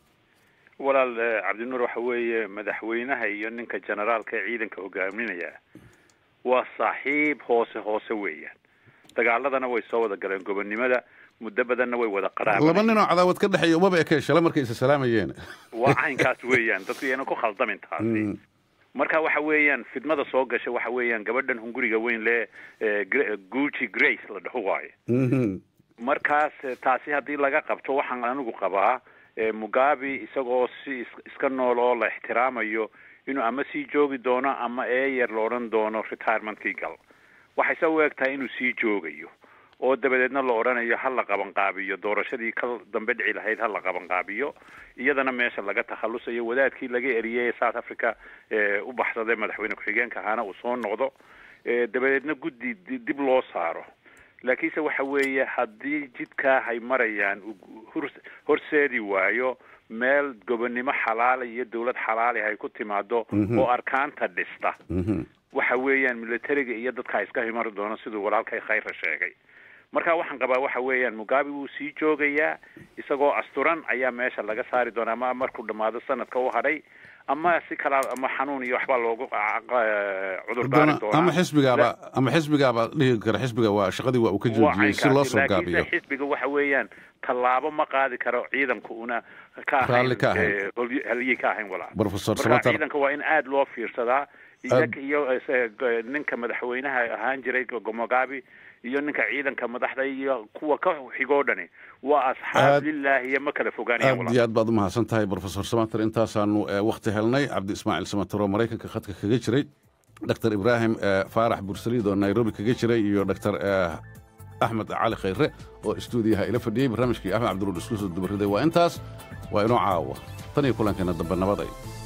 walaal eh, cabdinuur waxa weeye madaxweynaha iyo ninka generaalka ee ciidanka hogaaminaya waa saaxiib hoose hoose weeyaan dagaaladana way soo wada galeen gobonnimada muddo badanna way wada laba qaraabanayeen ninoo cadaawad ka dhexeeya umaba ekee shala markay isa salaamayeen waa caynkaas weeyaan dadku iyana ku khaldamin taasi marka waxa weeyaan fidmada soo gasha waxa weeyaan gabadhan hunguriga weyn le eh, Gra- gucci grace la dhaho waaye Mhm. markaas eh, taasi haddii laga qabto waxaan anigu qabaa eh, mugabe isagoo si is- iska nool oo la ixtiraamayo inuu ama sii joogi doono ama eeyer la odhan doono retirementkii gal waxayse u eg tahay inuu sii joogayo oo dabadeedna la odhanayo ha la qabanqaabiyo doorashadii ka dambe dhici lahayd ha la qabanqaabiyo iyadana meesha laga takhalusayo wadaadkii laga eriyey ee south africa ee u baxsaday madaxweyne ku-xigeenka ahaana uu soo noqdo ee dabadeedna guddi di- dib loo saaro laakiinse waxa weeye haddii jidkaa hay marayaan uu hor- horseedi waayo meel gobonnimo xalaala iyo dowlad xalaali ay ku timaado Mhm. oo arkaanta dhista Mhm. waxa weeyaan militariga iyo dadka iska himari doono siduu walaalkay khayra sheegay marka waxaan qabaa waxa weeyaan mugabe wuu sii joogayaa isagoo asturan ayaa meesha laga saari doonaa ama markuu dhammaado sanadka u hadhay ama si kala ama xanuun iyo waxbaa loogu cudur daari Haddana- doonaa ama xisbigaaba ama xisbigaaba dhihi kara xisbiga waa shaqadii waa uu ka joojiyey si loo soo gaabiyo laakiinse xisbiga waxa weeyaan tallaabo ma qaadi karo ciidanku una ka ahayn Raalli ka ahayn. eh, holyi- halyi ka ahayn walaa Professor marka Samatar. ciidanka waa in aada loo fiirsadaa iyaga iyo eh, g- ninka madaxweynaha ahaan jiray gomogabi iyo ninka ciidanka madaxda iyo kuwa ka xigoo dhani waa asxaab Aad- lilaahi iyo ma kala fogaanayaan aad walaa iyo aad baad u mahadsan tahay professor samater intaasaanu eh, wakhti helnay cabdi ismaaciil samater oo maraykanka khadka kaga jiray dr ibraahim eh, faarax bursaliid oo nairobi kaga jiray iyo dr axmed cali khayre oo istuudiyaha ila fadhiyey barnaamijkii axmed cabdiruul isku soo dubariday waa intaas waa inoo caawa tan iyo kulankeena dambe nabaday